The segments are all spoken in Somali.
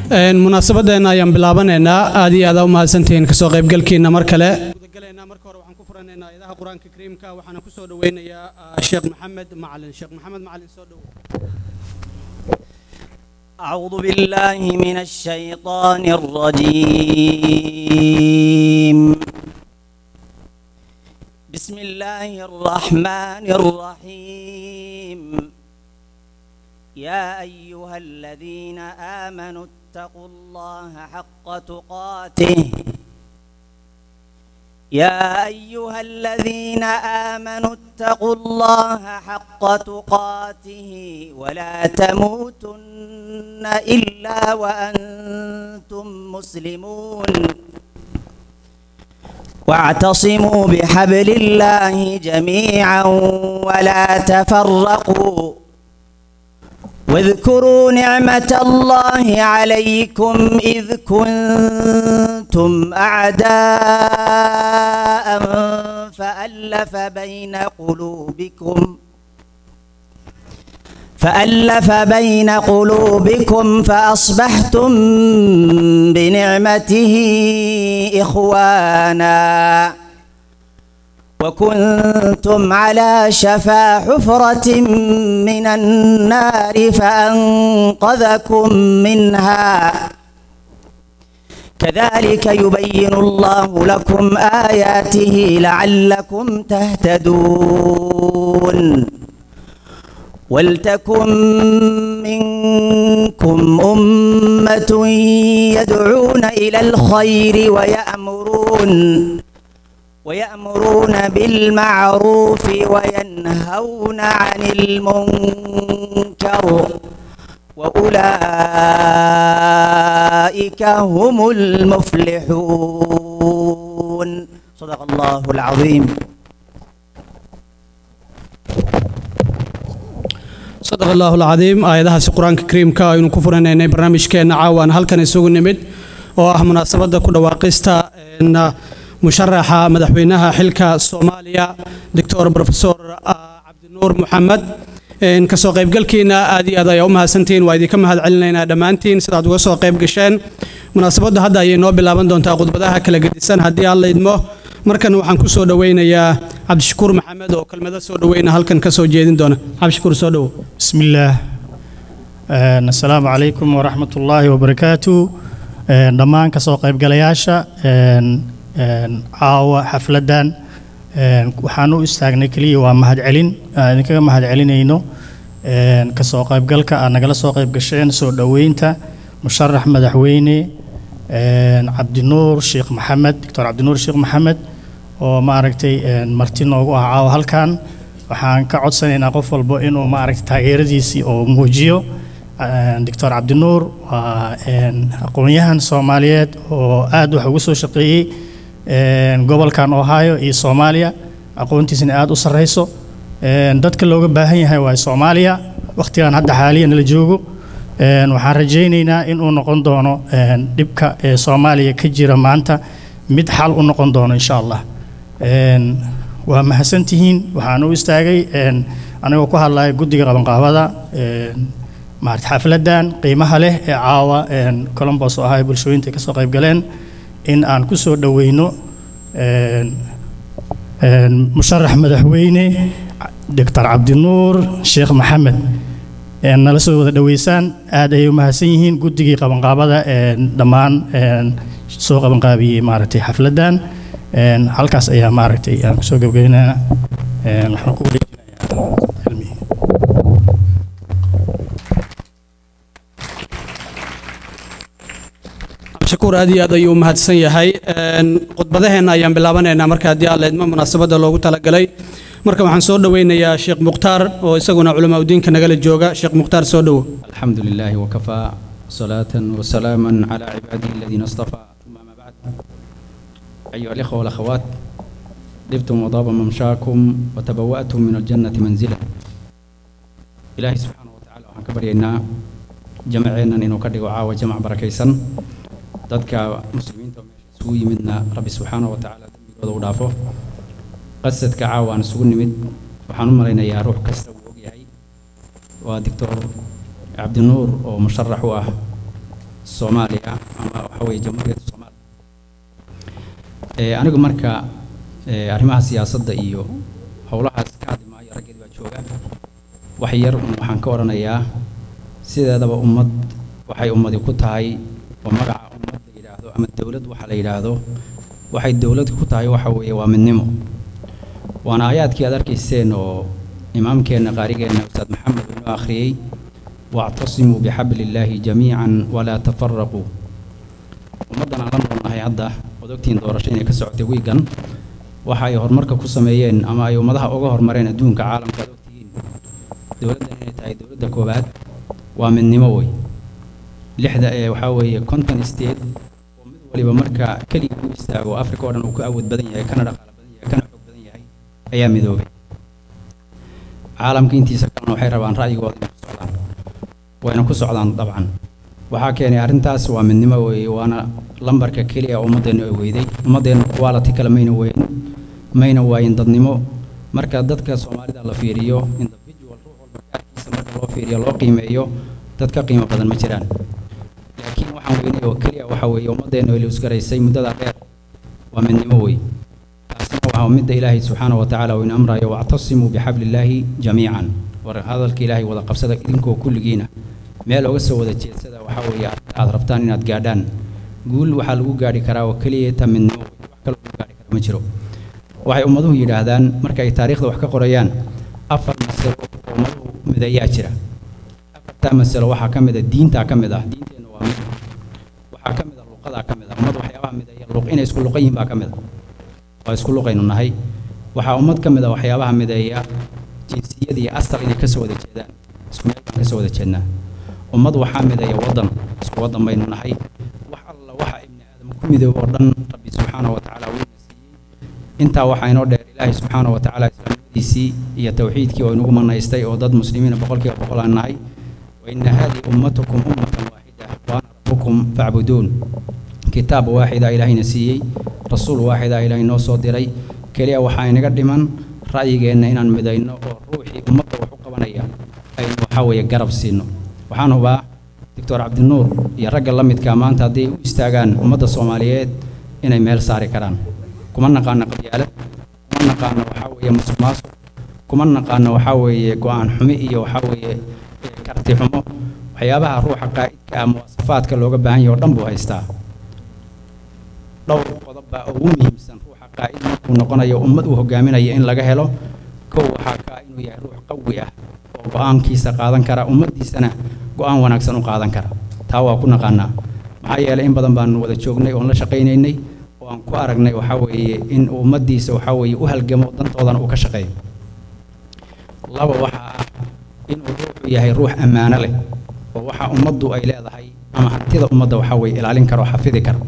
munaasabadeena ayaan bilaabanaynaa aad iyo aad u mahadsantihiin kasoo qaybgalkiina mar kale gudagalaynaa marka hore waxaan ku furanaynaa ayadaha qur-aanka kariimka waxaana ku soo dhaweynayaa sheekh maxamed macalin sheekh maxamed macalin soo dhow أعوذ بالله من الشيطان الرجيم بسم الله الرحمن الرحيم يا أيها الذين آمنوا اتقوا الله حق تقاته يا أيها الذين آمنوا اتقوا الله حق تقاته ولا تموتن إلا وأنتم مسلمون واعتصموا بحبل الله جميعا ولا تفرقوا واذكروا نعمة الله عليكم إذ كنتم أعداء فألف بين قلوبكم فألف بين قلوبكم فأصبحتم بنعمته إخوانا وكنتم على شفا حفرة من النار فأنقذكم منها كذلك يبين الله لكم آياته لعلكم تهتدون ولتكن منكم أمة يدعون إلى الخير ويأمرون ويأمرون بالمعروف وينهون عن المنكر وأولئك هم المفلحون صدق الله العظيم sadaq allahu alcadiim aayadahaasi qur-aanka kariimka aynu ku furanaynay barnaamijkeenna caawaan halkan isugu nimid oo ah munaasabadda ku dhawaaqista musharaxa madaxweynaha xilka soomaaliya doctor profesor cabdinuur maxamed kasoo qaybgalkiina aad iyo aad ayaa u mahadsantihiin waa idinka mahad celinaynaa dhammaantiin sidaad uga soo qayb gasheen munaasabadda hadda ayay noo bilaaban doontaa khudbadaha kala gedisan haddii aan la idmo markan waxaan ku soo dhoweynayaa cabdishakuur maxamed oo kelmado soo dhoweyna halkan ka soo jeedin doona cabdishakuur soo dhowo بسم الله آه، السلام عليكم ورحمة الله وبركاته آه، dhammaan kasoo qaybgalayaasha آه، آه، caawa xafladan آه، waxaan u istaagnay keliya waa mahadcelin aan idinkaga mahadcelinayno آه، kasoo qaybgalka aad nagala soo qaybgasheen soo dhoweynta musharax madaxweyne آه، cabdinuur sheekh maxamed doctor cabdinuur sheekh maxamed oo maaragtay آه، marti noogu ah caawa halkan waxaan ka codsanaynaa qof walbo inuu maaragtay taageeradiisii oo muujiyo doctor cabdinuur waa aqoon-yahan soomaaliyeed oo aad wax ugu soo shaqeeyey gobolkan ohio iyo soomaaliya aqoontiisina aad u sarreyso dadka looga baahan yahay waa soomaaliya wakhtigan hadda xaaliyan la joogo waxaan rajaynaynaa inuu noqon doono dhibka ee soomaaliya ka jira maanta mid xal u noqon doono insha allah waa mahadsantihiin waxaan u istaagay anigoo ku hadlaya guddiga qabanqaabada maarata xafladan qiimaha leh ee caawa colombos oo ahaa bulshooyinta kasoo qayb galeen in aan ku soo dhoweyno musharax madaxweyne doctor cabdinuur sheekh maxamed nala soo wada dhoweysaan aad ayay u mahadsan yihiin guddigii qabanqaabada dhammaan soo qabanqaabiyey maaragtay xafladan halkaas ayaa maaragtay aan kusoo gebgeynaa waxaan ku wareejinayaa cilmi shakuur aad iyo aad ayuu u mahadsan yahay khudbadaheenna ayaan bilaabanaynaa marka haddii aan leedmo munaasabadda loogu talagalay marka waxaan soo dhoweynayaa sheekh mukhtaar oo isaguna culamaa udiinka nagala jooga sheekh mukhtaar soo dhowo الحمد لله وكفى صلاة وسلاما على عباده الذين اصطفى ثم ما بعد أيها الإخوة والأخوات طبتم وطاب ممشاكم وتبوأتم من الجنة منزلا إلهي سبحانه وتعالى وحن كبرينا جمعنا إنه كدق عاوة جمع بركيسا ضدك مسلمين سوي منا ربي سبحانه وتعالى دنبigooda u dhaafo qasadka caawa aan isugu nimid waxaan u malaynayaa ruux kasta uu ogyahay waa doctor cabdinuur oo musharax u ah soomaaliya ama waxa weeye jamhuuriyadda soomaaliya Eh, anigu marka eh, arrimaha siyaasadda iyo howlahaas ka hadli maayo raggeed baa jooga wax yar un waxaan ka odhanayaa sideedaba ummad waxay ummadi ku tahay oo magaca ummad la yidhaahdo ama dowlad waxa la yidhaahdo waxay dowlad ku tahay waxa weeye waa midnimo waana aayaadkii aad arkayseen oo imaamkeenna qaarigeenna ustaad maxamed uu inoo akhriyey wactasimuu bixabli illaahi jamiican walaa tafaraquu ummaddan aan la noolnahay hadda ood ogtihiin doorasho inay ka socotay wiigan waxa ay horumarka ku sameeyeen ama ay ummadaha uga horumareen adduunka caalamka aad ogtihiin dowladdan inay tahay dowladda koowaad waa midnimo wey lixda ee waxaa weeye conton state oo mid waliba marka keligii u istaago africa oo dhan uu ku awood badan yahay kana dhaqaale badan yahay kana xoog badan yahay ayaa midoobay caalamka intiisa kalena waxay rabaan ra'yigooda inay ku socdaan wayna ku socdaan dabcan waxaa keenay arrintaas waa midnimo weeye waana lambarka keliya ummaddeenu ay weyday ummaddeenu quality kale mayna weyn mayna waayin dadnimo marka dadka soomaalida la fiiriyo individual ruux walba gaarkiisa marka loo fiiriyo loo qiimeeyo dad ka qiimo badan ma jiraan laakiin waxaan weynay oo keliya waxa weeye ummaddeenu ay luusgaraysay muddada dheer waa midnimo wey taasina waa midda ilaahay subxaana wa tacaala uu ina amrayo wactasimuu bixabli illaahi jamiican war hadalka ilaahay wada qabsada idinkoo kulligiina meel oga soo wada jeedsada waxaa weeye aad rabtaan inaad gaadhaan guul waxaa lagu gaadhi karaa oo keliya ta midnimo wey wax kaloo lagu gaadhi kara ma jiro waxay ummaduhu yidhaahdaan marka ay taariikhda wax ka qorayaan afar masalo oo ummaduhu midayaa jira afartaa masalo waxaa ka mid a diintaa ka mid ah diinteenna waa mid waxaa ka mid a luqadaa ka mid ah ummad waxyaabaha mideeya luq inay isku luqan yihiin baa ka mid a waa isku luqaynu nahay waxaa ummad ka mid a waxyaabaha mideeya jinsiyad iyo asal inay kasoo wada jeedaan isku meel baan kasoo wada jeednaa ummad waxaa mideeya waddan isku waddan baynu nahay wax alla waxa ibni aadam ku midoobo oo dhan rabbi subxaana wa tacaala wuuna siiyey intaa waxaa inoo dheer ilaahay subxaana wa tacaala islaamnimadiisii iyo tawxiidkii oo inugu manaystay oo dad muslimiina boqolkiiba boqol aan nahay waina haadihi ummatukum ummatan waaxida waana rabbukum facbuduun kitaab waaxida ilaahayna siiyey rasuul waaxida ilaahay noo soo diray keliya waxaa inaga dhiman ra'yigeenna inaan midayno oo ruuxii ummadda wax u qabanaya aynu waxaa weeye garab siino waxaan hubaa doctor cabdinuur iyo ragga la midkaa maanta hadday u istaagaan ummadda soomaaliyeed inay meel saari karaan kuma naqaano qabyaalad kuma naqaano waxaa weeye musuq maasuq kuma naqaano waxaa weeye go-aan xumi iyo waxaa weeye eh, karti xumo waxyaabaha ruuxa qaa'idka ah muwaasafaadka looga baahan yahay oo dhan buu haystaa dhowr qodob baa ugu muhiimsan ruuxa qaa'id markuu noqonayo ummad uu hogaaminayo in laga helo kow waxaa ka ah inuu yahay ruux qawi ah oo go-aankiisa qaadan kara ummaddiisana go-aan wanaagsan u qaadan kara taa waa ku naqaanaa maxaa yeelay in badan baanu wada joognay oon la shaqaynaynay oo aan ku aragnay waxaa weeye in uu ummaddiisa waxaa weeye u halgamo dantoodana uu ka shaqeeyo laba waxaa ah inuu ruuxu yahay ruux ammaano leh oo waxa ummaddu ay leedahay ama hantida ummadda waxaa weeye ilaalin karo oo xafidi karo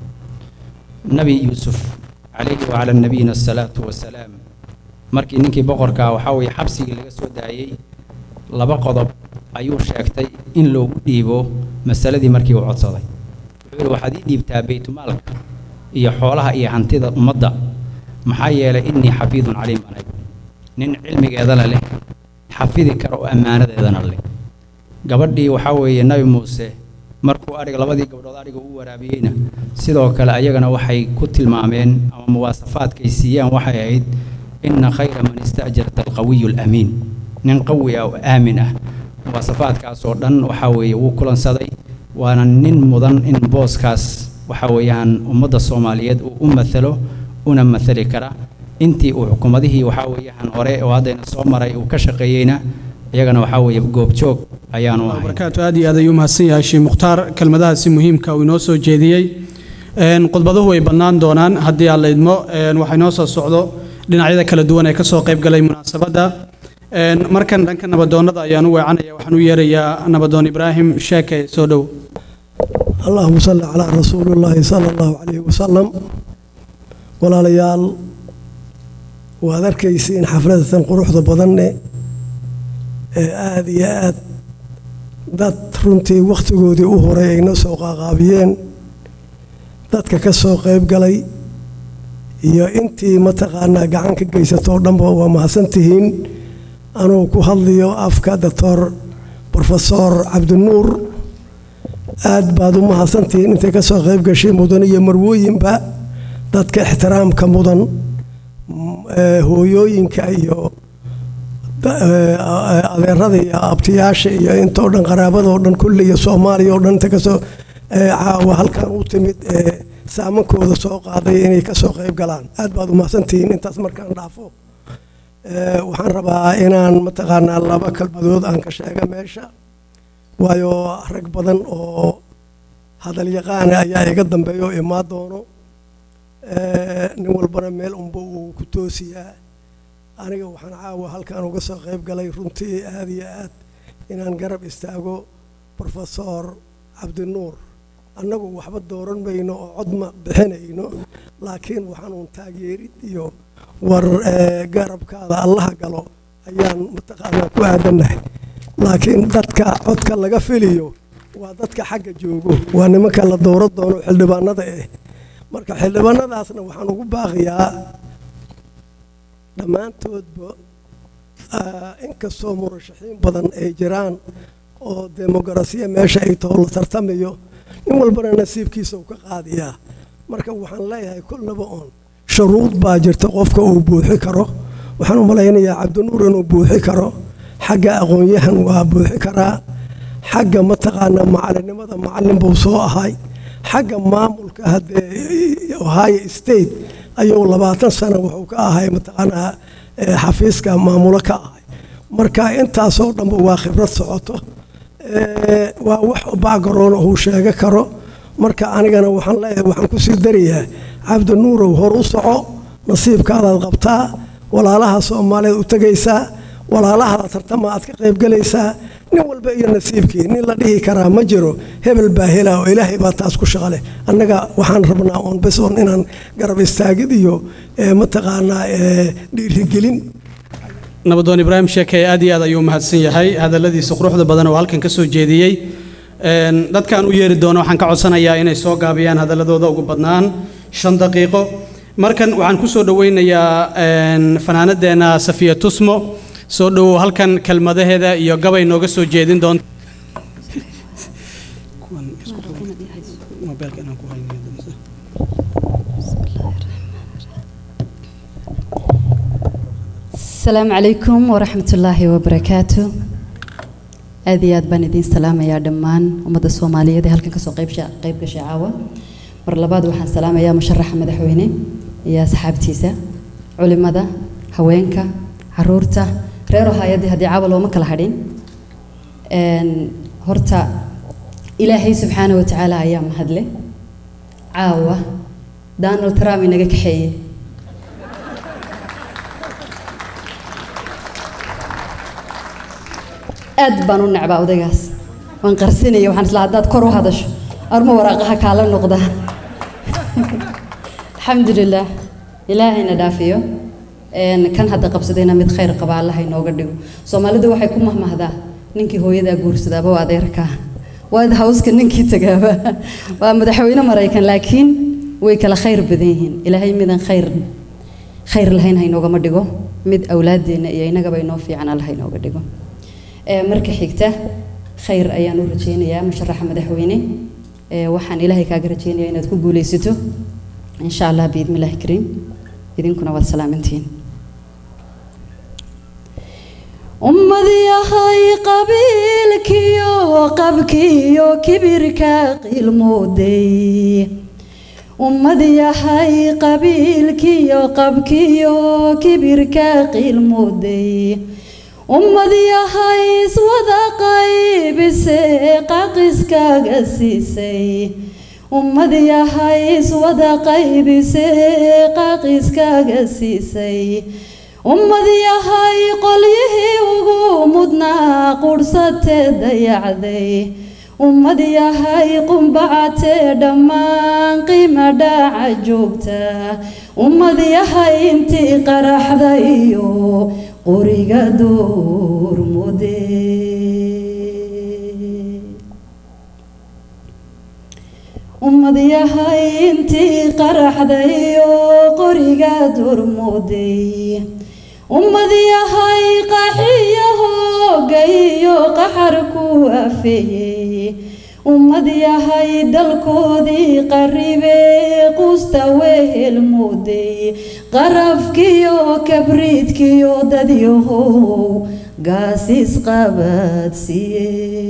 nabi yuusuf calayhi wacala nabiyina asalaatu wasalaam markii ninkii boqorkaa waxaa weeye xabsigii laga soo daayey laba qodob ayuu sheegtay in loogu dhiibo masaladii markii uu codsaday wuxuu yidhi waxaad ii dhiibtaa baytumaalka iyo xoolaha iyo hantida ummadda maxaa yeelay innii xafiidun caliim baan ahay nin cilmigeedana leh xafidi kara oo ammaanadeedana leh gabadhii waxaa weeye nabi muuse markuu adhiga labadii gabdhood adhiga u waraabiyeyna sidoo kale ayagana waxay ku tilmaameen ama muwaasafaadkay siiyaan waxay ahayd inna khayra man istaajarta alqawiyu alamiin nin qawi ah oo aamin ah muwaasafaadkaas oo dhan waxaa weeye wuu kulansaday waana nin mudan in booskaas waxa weeyaan ummadda soomaaliyeed uu u mathalo una mathali kara intii uu xukuumadihii waxaa weeyaan hore oo haddayna soo maray uu ka shaqeeyeyna iyagana waxaa weeye goobjoog ayaanu ahay barakaatu aad iyo aad ayuu mahadsan yahay sheekh mukhtaar kelmadahaasi muhiimka uu inoo soo jeediyey een khudbaduhu way bannaan doonaan haddii aan la idmo een waxaa inoo soo socdo dhinacyada kala duwan ee ka soo qayb galay munaasabadda een markan dhanka nabadoonnada ayaan u weecanaya waxaan u yeerayaa nabadoon ibraahim sheeke soo dhow اللهم صل على رسول الله صلى الله عليه وسلم walaalayaal waad arkaysiin xafladatan quruxda badan ee aada iyo aad dad runtii wakhtigoodii u horay ayna soo qaaqaabiyeen dadka ka soo qayb galay iyo intii mataqaanaa gacan ka geysatoo dhanba waa mahadsan tihiin anuu ku hadliyo afka doctor brofesor cabdinuur aad baad u mahadsantihiin intay ka soo qayb gashay mudan iyo marwooyinba dadka ixtiraamka mudan hooyooyinka iyo adeerada iyo abtiyaasha iyo intoo dhan qaraabadoo dhan kulli iyo soomaaliya oo dhan inta kasoo caawa halkan u timid saamankooda soo qaaday inay kasoo qayb galaan aad baad u mahadsantihiin intaas markaan dhaafo waxaan rabaa inaan mataqaanaa laba kalmadood aan ka sheega meesha waayo rag badan oo hadal yaqaana ayaa iga dambeeya oo imaa doono nin walbana meel unba uu ku toosiyaa aniga waxaan caawa halkan uga soo qayb galay runtii aad iyo aad inaan garab istaago brofesor cabdinuur annagu waxba dooran mayno oo codma bixinayno laakiin waxaanuun taageerid iyo war garabkaada allaha galo ayaan mataqaanaa ku aadannahay laakiin dadka codka laga filiyo waa dadka xagga joogo waa nimanka la dowra doono xildhibaanada eh marka xildhibaanadaasna waxaan ugu baaqiyaa dhammaantoodba inkastoo murashaxiin badan ay jiraan oo demokarasiya meesha ay taho la tartamayo nin walbana nasiibkiisa uu ka qaadiyaa marka waxaan leeyahay kolnaba oon shuruud baa jirta qofka uu buuxi karo waxaan u malaynayaa cabdinuur inuu buuxi karo xagga aqoon-yahan waa buuxi karaa xagga mataqaanaa macalinimada macallin buu soo ahay xagga maamulka haddee ohio state ayuu labaatan sano wuxuu ka ahay mataqaanaa xafiiska maamulo ka ahay marka intaasoo dhanba waa khibrad socoto waa wax bacgaroon uu sheega karo marka anigana waxaan leeyahay waxaan kusii darayaa cabdinuurow hor u soco nasiibkaadaad qabtaa walaalaha soomaaliyeed u tegaysaa walaalaha tartama aad ka qaybgalaysaa nin walba iyo nasiibkii nin la dhihi karaa ma jiro hebel baa hela oo ilaahay baa taas ku shaqale annaga waxaan rabnaa oon bes oon inaan garab istaagid iyo mataqaanaa dhiirigelin nabadoon ibraahim sheekey aad iyo aad ayuu mahadsan yahay hadalladiisa quruxda badan oo halkan ka soo jeediyey dadkaan u yeeri doono waxaan ka codsanayaa inay soo gaabiyaan hadalladooda ugu badnaan shan daqiiqo markan waxaan ku soo dhoweynayaa fanaanadeenna safiya tusmo soo dhowow halkan kelmadaheeda iyo gabay nooga soo jeedin doonta asalaamu calaykum waraxmat ullaahi wabarakaatu aad iyo aad baan idiin salaamayaa dhammaan ummadda soomaaliyeed ee halkan kasoo qaybsha qayb gashay caawa mar labaad waxaan salaamayaa musharaxa madaxweyne iyo asxaabtiisa culimada haweenka caruurta reer ohaayadii haddii caawa looma kala hadhin horta ilaahay subxaana wa tacaala ayaa mahadle caawa donald trump inaga kaxeeye aad baan u necbaa odaygaas waan qarsinaya waxaan isla haddaad kor u hadasho arma waraaqaha kaala noqda alxamdulilah ilaahayna dhaafiyo kan hadda qabsadayna mid khayr qaba allaha inooga dhigo soomaalidu waxay ku mahmahdaa ninkii hooyadaa guursadaaba waa adeerkaa waad hawska ninkii tagaaba waa madaxweyne maraykan laakiin way kala khayr badan yihiin ilaahay midan khayr khayr lahayn ha inoogama dhigo mid awlaadeenna iyo innagaba inoo fiican allaha inooga dhigo marka xigta khayr ayaan u rajaynayaa musharaxa madaxweyne waxaan ilaahay kaaga rajaynayaa inaad ku guulaysato insha allah biidmi illaahi kariim idinkuna waad salaamantihiin ummad yahay qabiilkiyo qabkiyo kibirka qiilmooday ummad yahay qabiilkiyo qabkiyo kibirka qiilmooday ummad yahay iswada qaybise qaqiskaga siisay ummad yahay iswada qaybise qaqiskaga siisay ummad yahay qolyihii ugu mudnaa qudhsatee dayacday ummad yahay qumbacatee dhammaan qiima dhaaca joogta ummad yahay intii qaraxda iyo qoriga doormude ummad yahay intii qaraxday oo qoriga doormuday ummad yahay qaxiyo hooga iyo qaxar ku afeeyey ummad yahay dalkoodii qaribee qusta wehel mooday qarafkiyo kabriidkiyo dadyahow gaasis qabadsiye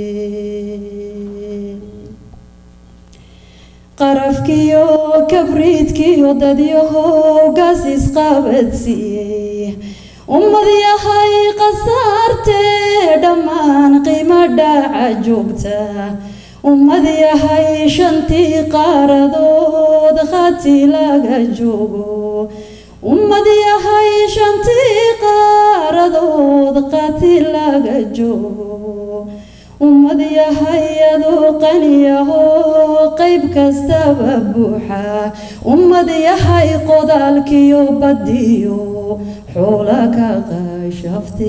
qarafkiyo kabriidkiyo dadyahow gaasis qabadsiiyey ummad yahay khasaartee dhammaan qiimo dhaca joogta ummad yahay shantii qaaradood khati laga joogo ummad yahay shantii qaaradood khati laga joogo ummad yahay aduu qaniyahoo qayb kastaba buuxa ummad yahay qodaalkiyo badiyo xoola ka qashafte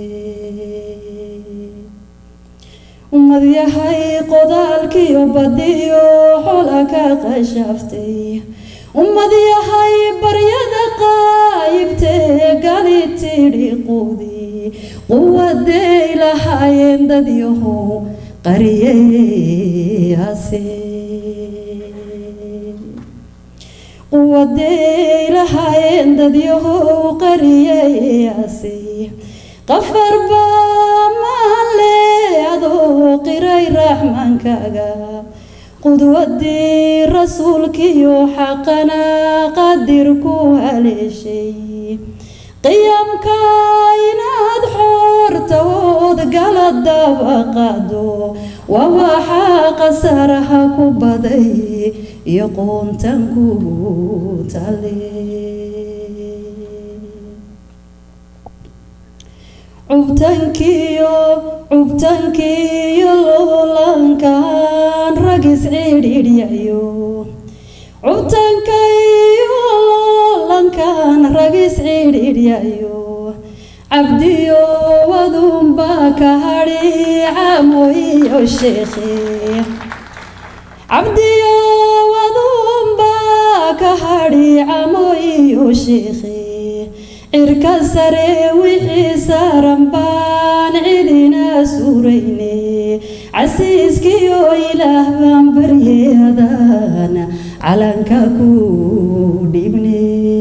ummad yahay qodaalkiyo badiyo xoola ka qashaftay ummad yahay baryada qaayibtee gali tidhi quudi quwaday lahaayeen dadyahow qariyeyase quwaday lahaayeen dadyahow qariyeyase qafar baa maale adoo qiray raxmaankaaga qudwadii rasuulkiyo xaqana qadir ku haleeshay qiyamka inaad xoortawood gala daba qaado waa waxaa qasaraha ku baday iyo qoontan kugu tale cubtankiyo cubtankiyo loolankan ragis cidhidhyayo cubtankayo loolankan ragis cidhidhyayo cabdiyo wadunba ka hadhi camoyo sheekhe cabdiyo wadunba ka hadhi camoyo sheekhe cirka sare wixii saaran baan cidina suurayne casiiskiyo ilaah baan baryeedan calanka ku dhibne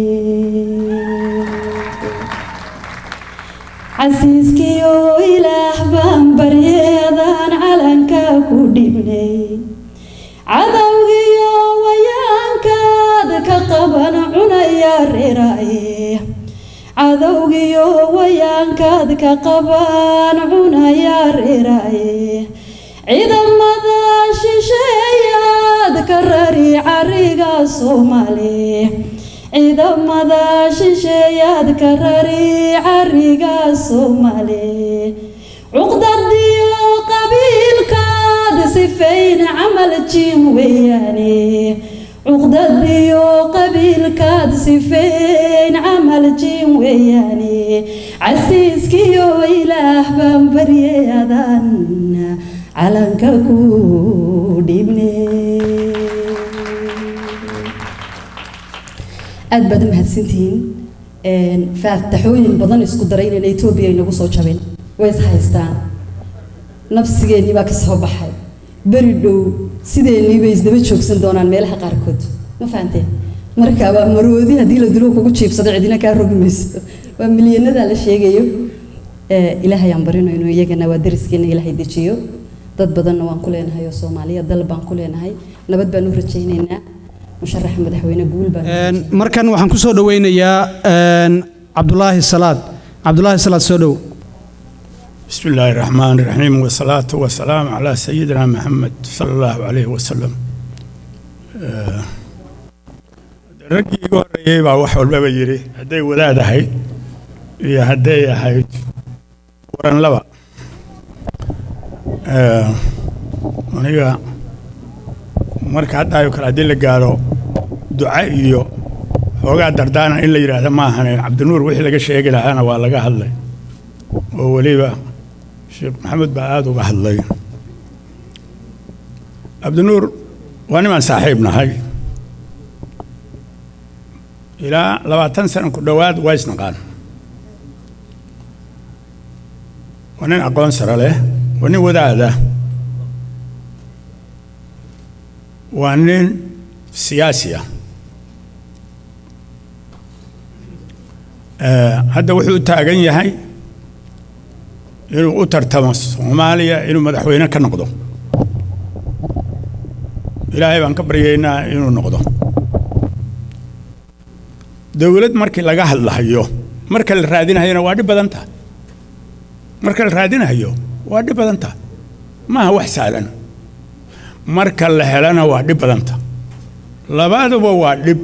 casiiskiyo ilaah baan baryeedan calanka ku dhibnay cadowgiyo wayaankaad ka qaban cunaya reeraaye cadowgiyo wayaankaad ka qaban cunaya reeraaye ciidamada shisheeyaad ka rari cariga soomaali ciidamada shisheeyaad ka rari cariga soomaali cuqdadiyo qabiilkaad sifayn camal jiin weeyaane cuqdadiyo qabiilkaad sifayn camal jiin weeyaane casiiskiyo ilaah baan baryeedan calanka ku dhibne aad baad u mahadsantihiin faataxooyin badan isku daray inayna etoobiya inagu soo jabin way is haystaan nafsigeennii baa ka soo baxay beri dhow sideennii bay isdaba joogsan doonaan meelaha qaarkood ma fahanteen marka waa maroodi haddii la dilo kugu jiibsado cidina kaa rogi mayso waa milyanada la sheegayo ilaahay aan barinayno iyagana waa dariskeena ilaahay dejiyo dad badanna waan ku leenahay oo soomaaliya dal baan ku leenahay nabad baan u rajaynaynaa musharaxa madaxweyne guul baan markan waxaan ku soo dhoweynayaa cabdulaahi salaad cabdulaahi salaad soo dhow بسم الله الرحمن الرحيم والصلاة والسلام على سيدنا محمد صلى الله عليه وسلم raggii igu horreeyey baa wax walbaba yidhi hadday wadaad ahayd iyo hadday ahayd waran laba aniga marka haddaayo kale haddii la gaaro duca iyo xoogaa dardaana in la yidhaahda ma ahane cabdinuur wixii laga sheegi lahaana waa laga hadlay oo weliba sheekh maxamed baa aada uga hadlay cabdinuur waa nimaan saaxiib nahay ilaa labaatan sana ku dhowaad waa isnaqaan waa nin aqoon sare leh waa nin wadaada waa nin siyaasi ah Eh, hadda wuxuu u taagan yahay inuu u tartamo soomaaliya inuu madaxweyne ka noqdo ilaahay baan ka baryaynaa inuu noqdo dowlad markii laga hadlahayo marka la raadinahayona waa dhib badan tahay marka la raadinahayo waa dhib badan tahay maaha wax sahlan marka la helana waa dhib badan tahay labaduba waa dhib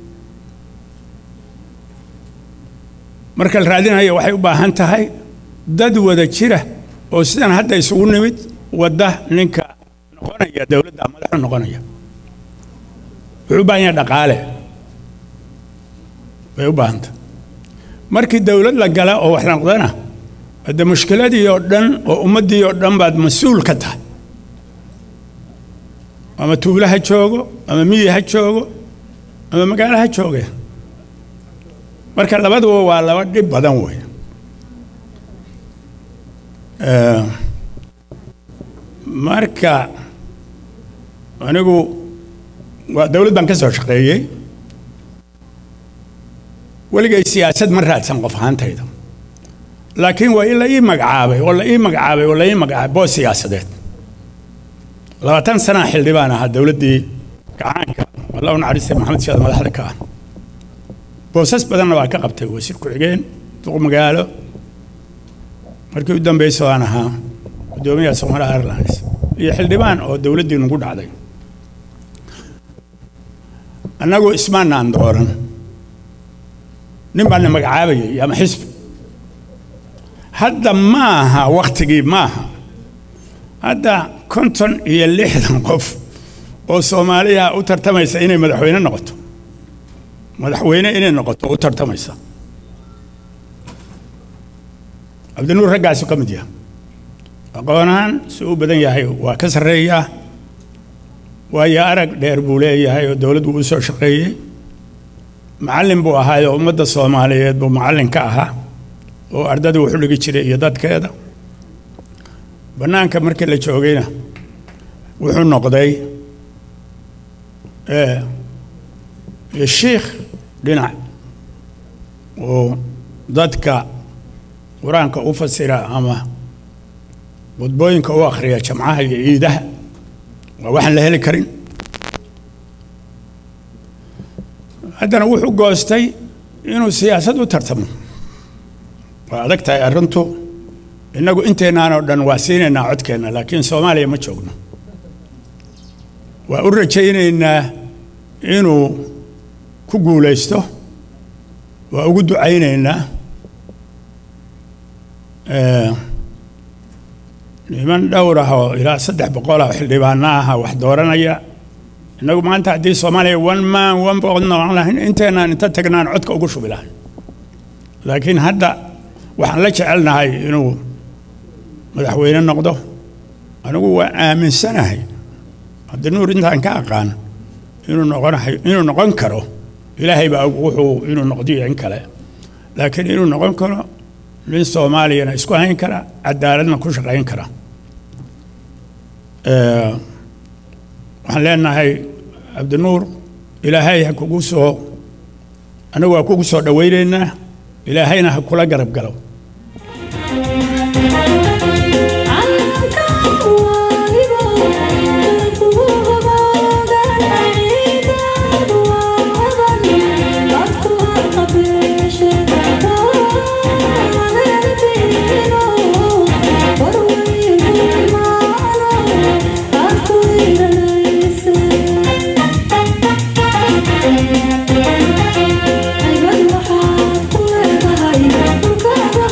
marka la raadinayo waxay u baahan tahay dad wada jira oo sidan hadda isugu nimid wadda ninka noqonaya dowladda madaxu noqonaya wuxuu u baahan yahay dhaqaale bay u baahan tahay markii dowlad la gala oo wax la noqdana hadde mushkiladii oo dhan oo ummaddii oo dhan baad mas-uul ka tahay ama tuulo ha joogo ama miyi ha joogo ama magaalo ha jooge marka labaduba waa laba dhib badan wey Eh, marka anigu waa dowlad baan ka soo shaqeeyey weligay siyaasad ma raadsan qof ahaantayda laakiin waa in la ii magacaabay oo la ii magacaabay oo la ii magacaabay boos siyaasadeed labaatan sanaa xildhibaan ahaa dowladdii gacaanka alla u naxariistay maxamed siyaad madaxda ka ah boosas badanna waa ka qabtay wasiir ku-xigeen duq magaalo markii u dambaysa waan ahaa guddoomiyaha Somali Airlines iyo xildhibaan oo dowladdii nagu dhacday annagu ismaanaan dooran nin baan na magacaabayay ama xisbi hadda ma aha wakhtigii ma aha hadda konton iyo lixdan qof oo soomaaliya u tartamaysa inay madaxweyne noqoto madaxweyne inay noqoto u tartamaysa cabdinuur raggaasu ka mid yahay aqoon-ahaan si u badan yahay waa ka sarreeyaa waayo arag dheer buu leeyahay oo dowladdu u soo shaqeeyey macallin buu ahaay oo ummadda soomaaliyeed buu macallin ka ahaa oo ardada wuxu dhigi jiray iyo dadkeeda bannaanka markii la joogayna wuxuu noqday iyo shiikh dhinac oo dadka qur-aanka u fasira ama khudbooyinka u akhriya jamcaha iyo ciidaha waa waxaan la heli karin haddana wuxuu goostay inuu siyaasad u tartamo waa adag tahay arrintu innagu inteennaan oo dhan waa siinaynaa codkeenna laakiin soomaaliya ma joogno waa u rajaynaynaa inuu ku guulaysto waa ugu ducaynaynaa niman dhowr ah oo ilaa saddex boqol ah oo xildhibaano ah wax dooranaya innagu maanta haddii soomaaliya one man one boqod noqon lahayn inteenaan inta tagnaan codka ugu shubi lahayn laakiin hadda waxaan la jecelnahay inuu madaxweyne noqdo anigu waa aaminsanahay haddii nuur intaan ka aqaan inuu noqonahay inuu noqon karo ilaahay baa og wuxuu inuu noqdiyo in kale laakiin inuu noqon karo nin soomaaliyana isku hayn kara cadaaladna ku shaqayn kara waxaan leenahay cabdinuur ilaahay ha kugu soo anagu waa kugu soo dhowaynaynaa ilaahayna ha kula garab galo Thank you.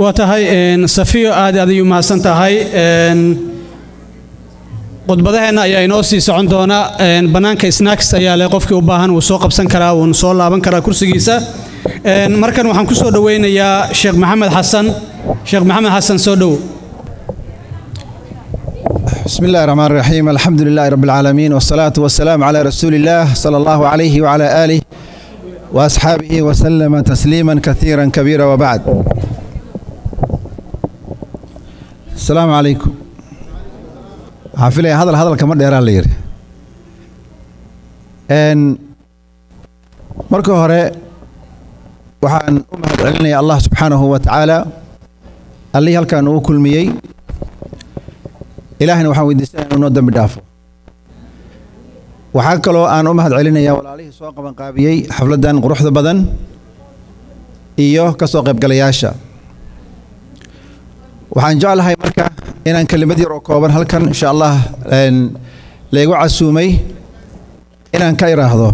waa tahay een, safiyo aad aad ayuu mahadsan tahay een, khudbadaheenna ayaa inoo sii socon doona een, bannaanka snacks ayaa leh qofkii u baahan wuu soo qabsan karaa wuuna soo laaban karaa kursigiisa Een, markan waxaan ku soo dhoweynayaa sheekh maxamed xasan sheekh maxamed xasan soo dhow بسم الله الرحمن الرحيم الحمد لله رب العالمين والصلاة والسلام على رسول الله صلى الله عليه وعلى آله وأصحابه وسلم تسليما كثيرا كبيرا وبعد السلام عليكم حافلة هذا هذا الكمر دير اللير إن مركو هراء وحان أمهد علني الله سبحانه وتعالى اللي هل كان كل ميي ilaahayna waxaan weydiisanaya inuu noo dembi dhaafo waxaa kaloo aan u mahad celinayaa walaalihii soo qabanqaabiyey xafladdan quruxda badan iyo ka soo qaybgalayaasha waxaan jeclahay marka inaan kelimad yar oo kooban halkan insha allah een, laygu casuumay inaan ka iraahdo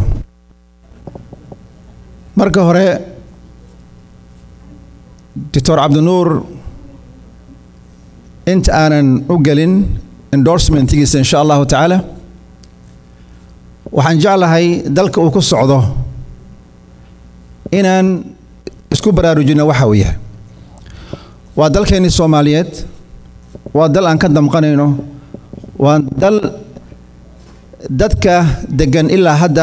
marka hore doctor cabdinuur inta aanan u gelin endorsementigiisa insha allahu tacaala waxaan jeclahay dalka uu ku socdo inaan isku baraarujino waxa uu yahay waa dalkeennii soomaaliyeed waa dal aan ka damqanayno waa dal dadka deggan ilaa hadda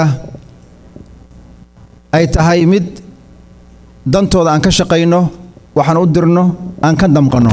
ay tahay mid dantooda aan ka shaqayno waxaan u dirno aan ka damqanno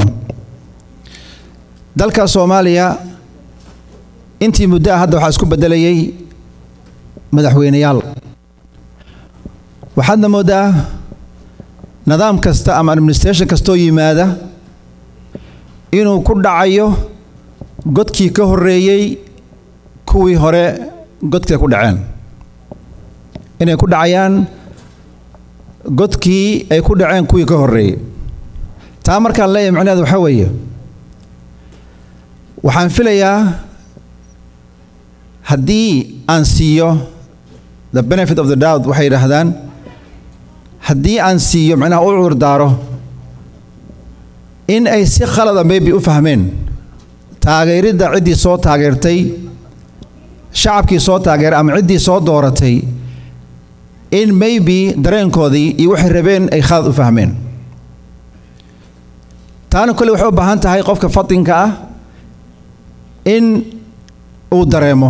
dalka soomaaliya intii muddo ah hadda waxaa isku beddelayay madaxweyneyaal waxaadna mooddaa nidaam kasta ama administration kastoo yimaada inuu ku dhacayo godkii ka horreeyey kuwii hore godkay ku dhaceen inay ku dhacayaan godkii ay ku dhaceen kuwii ka horreeyey taa markaan leeyahay macnaheedu waxaa weeye waxaan filayaa haddii aan siiyo the benefit of the doubt waxay yidhaahdaan haddii aan siiyo macnaha u cudurdaaro in ay si khalada maybe u fahmeen taageeridda ciddii soo taageertay shacabkii soo taageeray ama ciddii soo dooratay in maybe dareenkoodii iyo waxay rabeen ay khalad u fahmeen taana kolle waxay u baahan tahay qofka fatinka ah in uu dareemo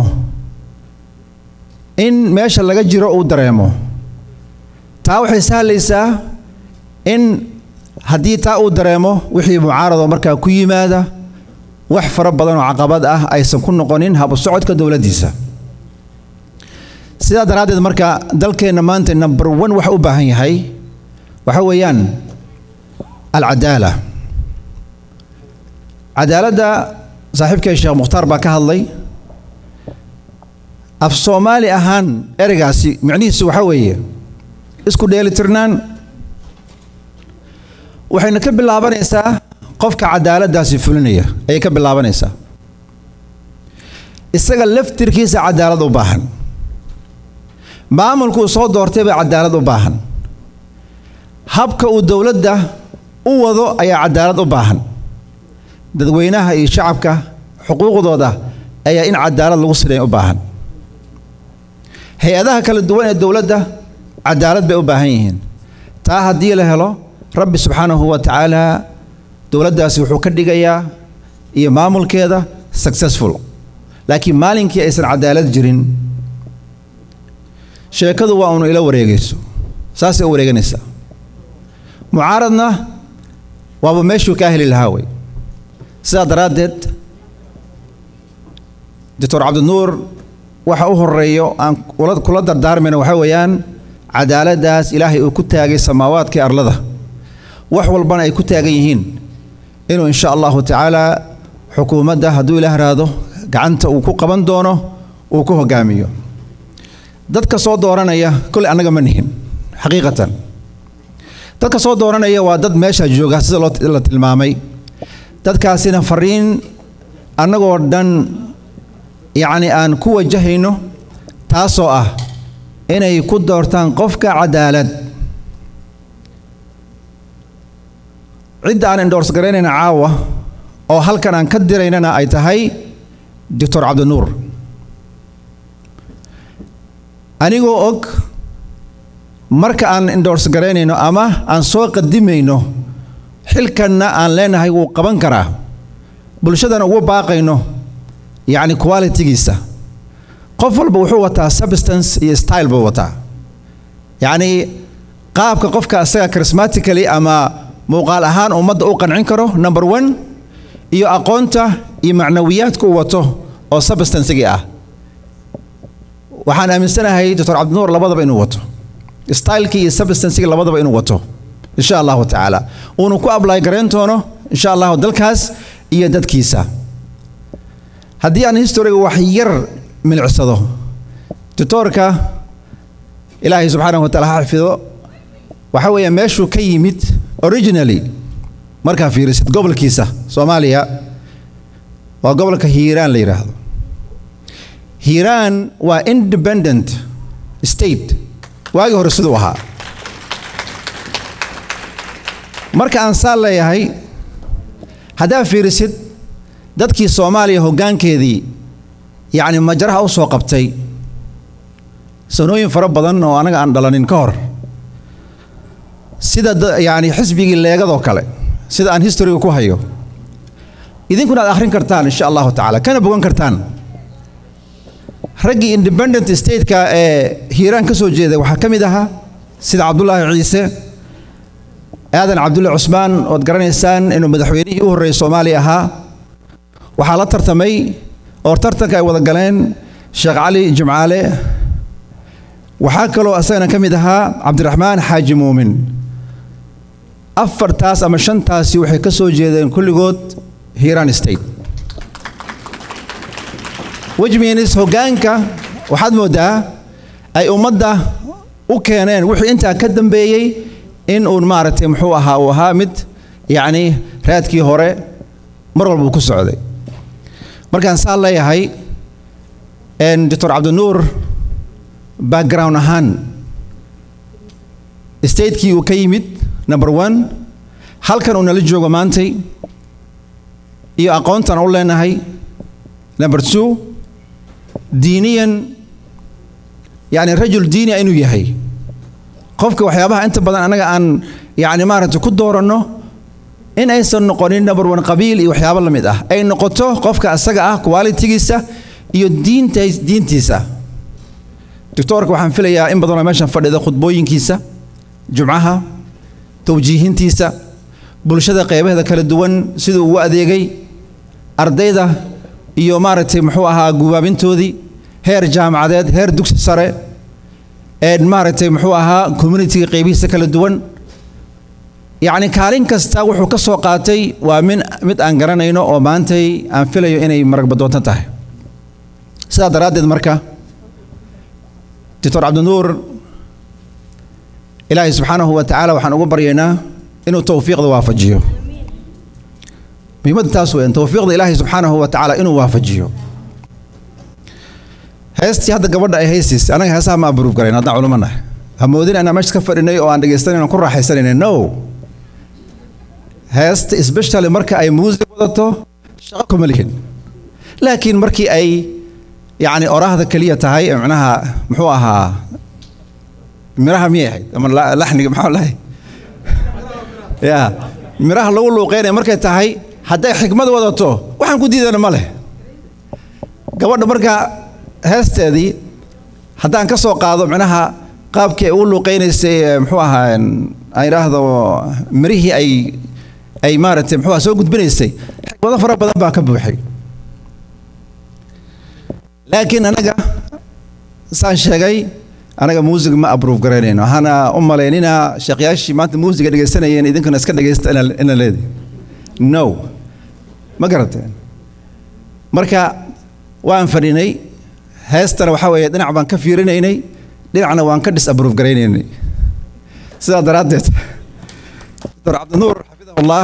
in meesha laga jiro uu dareemo taa waxay sahlaysaa in haddii taa uu dareemo wixii mucaarado markaa ku yimaada wax fara badan oo caqabad ah aysan ku noqonin habu socodka dowladdiisa sidaa daraaddeed marka dalkeenna maanta number one waxa u baahan yahay waxa weeyaan alcadaala cadaaladda saaxiibkay sheekh mukhtaar baa ka hadlay af soomaali ahaan ereygaasi micnihiisu waxaa weeye isku dheelitirnaan waxayna ka bilaabanaysaa qofka cadaaladdaasi fulinaya ayay ka bilaabanaysaa isaga laftirkiisa cadaalad u baahan maamulkuu soo doortay baa cadaalad u baahan habka uu dowladda u wado ayaa cadaalad u baahan dadweynaha iyo shacabka xuquuqdooda ayaa in cadaalad lagu siday u baahan hay-adaha kala duwan ee dowladda cadaalad bay u baahan yihiin taa haddii la helo rabbi subxaanahu wa tacaala dowladdaasi wuxuu ka dhigayaa iyo maamulkeeda successful laakiin maalinkii aysan cadaalad jirin sheekadu waa unu ila wareegayso saasay u wareeganaysaa mucaaradna waaba meeshuu kaa heli lahaa wey sidaa daraaddeed doctor cabdinuur waxa u horeeyo aan kula dardaarmayna waxaa weeyaan cadaaladdaas ilaahay uu ku taagay samaawaadkai arlada wax walbana ay ku taagan yihiin inuu insha allahu tacaala xukuumadda hadduu ilaah raado gacanta uu ku qaban doono uu ku hogaamiyo dadka soo dooranaya kolley annaga ma nihin xaqiiqatan dadka soo dooranaya waa dad meesha jooga sida loo la tilmaamay dadkaasina fariin annagoo dhan yacni aan ku wajahayno taasoo ah inay ku doortaan qofka cadaalad cidda aan endorse garaynayna caawa oo halkan aan ka diraynana ay tahay doctor cabdinuur anigoo og marka aan endorse garaynayno ama aan soo qadimayno xilkanna aan leenahay wuu qaban karaa bulshadana ugu baaqayno yacni qualitigiisa qof walba wuxuu wataa substance iyo style buu wataa yacni qaabka qofka asaga charismatically ama muuqaal ahaan ummadda u qancin karo number one iyo aqoonta iyo macnawiyaadka uu wato oo substancegii ah waxaan aaminsanahay doctor cabdinuur labadaba inuu wato stylekii iyo substancegii labadaba inuu wato insha allahu tacaala uunu ku ably garayn doono insha allahu dalkaas iyo dadkiisa haddii aan historiga wax yar milicsado doctoorka ilaahay subxaanahu wa taala ha xafido waxa weeye meeshuu ka yimid originally markaa fiirisid gobolkiisa soomaaliya waa gobolka hiiraan la yidhaahdo hiiraan waa independent state waagii hore siduu ahaa marka aan saa leeyahay haddaa fiirisid dadkii soomaaliya hoggaankeedii yacni majaraha u soo qabtay sanooyin fara badan oo anaga aan dhalanin ka hor sida yacni xisbigii leegadoo kale sida aan historiga ku hayo idinkuna aad akhrin kartaan insha allahu tacaala kana bogan kartaan raggii independent stateka ee hiiraan ka soo jeeday waxaa ka mid ahaa sida cabdulaahi ciise aadan cabdulle cusmaan ood garanaysaan inuu madaxweynihii u horreeyey soomaaliya ahaa waxaa la tartamay oo tartanka ay wada galeen sheekh cali jimcaale waxaa kaloo asagana ka mid ahaa cabdiraxmaan xaaji muumin afartaas ama shantaasi waxay ka soo jeedeen kulligood hiiraan state wejmiinis hoggaanka waxaad mooddaa ay ummadda u keeneen wixii intaa ka dambeeyey in uun maaragtay muxuu ahaa uu ahaa mid yacni raadkii hore mar walba uu ku socday markaan saa leeyahay doctor cabdinuur background ahaan statekii uu ka yimid number one halkan uu nala joogo maantay iyo aqoontan u leenahay number two diiniyan yacni rajul diinia inuu yahay qofka waxyaabaha inta badan annaga aan yacni maaragtay ku dooranno in aysan noqonin number one qabiil iyo waxyaabo la mid ah ay noqoto qofka asaga ah qualitigiisa iyo diinta diintiisa doctoorka waxaan filayaa in badanoo meeshan fadhida khudbooyinkiisa jumcaha tawjiihintiisa bulshada qeybaheeda kala duwan siduu ugu adeegay ardayda iyo maaragtay muxuu ahaa gubaabintoodii heer jaamacadeed heer dugsi sare ee maaragtay muxuu ahaa communitiga qeybihiisa kala duwan yacni kaalin kasta wuxuu ka soo qaatay waa min mid aan garanayno oo maantay aan filayo inay maragbadoontan tahay sidaa daraaddeed marka doctor cabdinuur ilaahay subxaanahu wa tacaala waxaan ugu baryaynaa inuu towfiiqda waafajiyo muhiimadda taas weyn towfiiqda ilaahay subxaanahu wa tacaala inuu waafajiyo heestii hadda gabadha ay haysiis anaga heesaha ma abruuf garayn haddaan culimo nahay ha moodin inaan meesha ka fadhinay oo aan dhegaystanay aan ku raaxaysanayna no heesta especially marka ay muusig wadato shaqo kuma lihin laakiin markii ay yacni oraahda keliya tahay macnaha muxuu ahaa miraha miyay ahayd ama laxniga maxaa lahay ya miraha lagu luuqeynaya markay tahay hadday xikmad wadato waxaan ku diidana ma leh gabadha marka heesteedii haddaan ka soo qaado macnaha qaabkii ay ugu luuqeynaysay muxuu ahaa aan idhaahdo mirihii ay ay maaragtay muxuu soo gudbinaysay xikmado fara badan baa ka buuxay laakiin anaga saan sheegay anaga muusig ma abruuf garaynayno waxaana u malaynina sheekyaashii maanta muusiga dhegaysanayeen idinkuna iska dhegaysta ina leedi no ma garateen marka waan fadhinay heestana waxaa weeye dhinac baan ka fiirinaynay dhinacna waan ka dhis abruuf garaynaynay sidaa daraaddeed doctor cabdinuur xafidahullah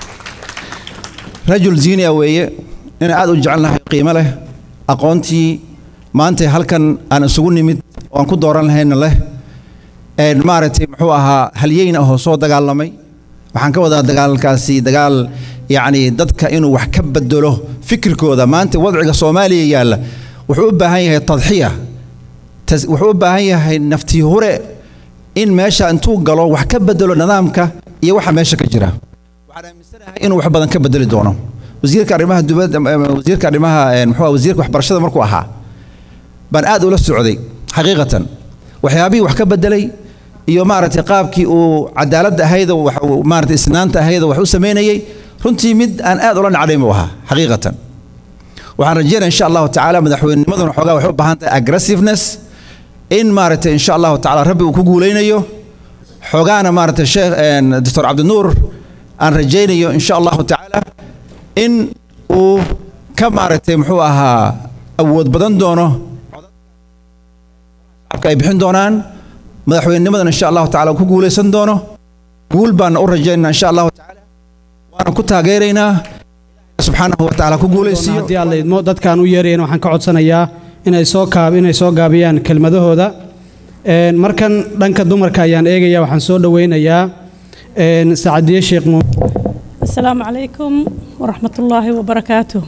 rajul ziinia weeye ina aad u jecelnahay qiimo leh aqoontii maanta halkan aan isugu nimid oo aan ku dooran lahayna leh maaragtay muxuu ahaa halyeyna ahoo soo dagaalamay waxaan ka wadaa dagaalkaasi dagaal yacni dadka inuu wax ka bedelo fikirkooda maanta wadciga soomaaliya yaalla wuxuu u baahan yahay tadxiya tas- wuxuu u baahan yahay naftii hure in meesha intuu galo wax ka bedelo nidaamka iyo waxa meesha ka jira waxaan aaminsanahay inuu wax badan ka bedeli doono wasiirka arrimaha dibadda em, wasiirka arrimaha em, muxuu ahaa, wasiirka waxbarashada markuu ahaa baan aad ula socday xaqiiqatan waxyaabihii wax ka bedelay iyo maaragtay qaabkii uu cadaaladda ahayd oo wax uu maaragtay isnaanta ahayd oo wax u samaynayay runtii mid aan aad ula nacdayn buu ahaa xaqiiqatan waxaan rajeynaya insha allahu tacaala madaxweynimaduna xoogaa waxay u baahan tahay aggressiveness in maaragtay insha allahu tacaala rabbi uu ku guulaynayo xoogaana maaragtay sheekh een, doctor cabdinuur aan rajaynayo insha allahu tacaala in uu ka maaragtay muxuu ahaa awood badan doono shacabka ay bixin doonaan madaxweynenimadan insha allahu tacaala uu ku guulaysan doono guul baana u rajaynaynaa insha allahu tacaala waana ku taageeraynaa subxaanahu wa tacaala ku guulaysiiyo haddii aad laydmo dadkaan u yeerayan waxaan ka codsanayaa inay soo kaab inay soo gaabiyaan kelmadahooda Een, markan dhanka dumarka ayaan eegaya waxaan soo dhoweynayaa een, sacadiye sheekh mu السلام عليكم ورحمة الله وبركاته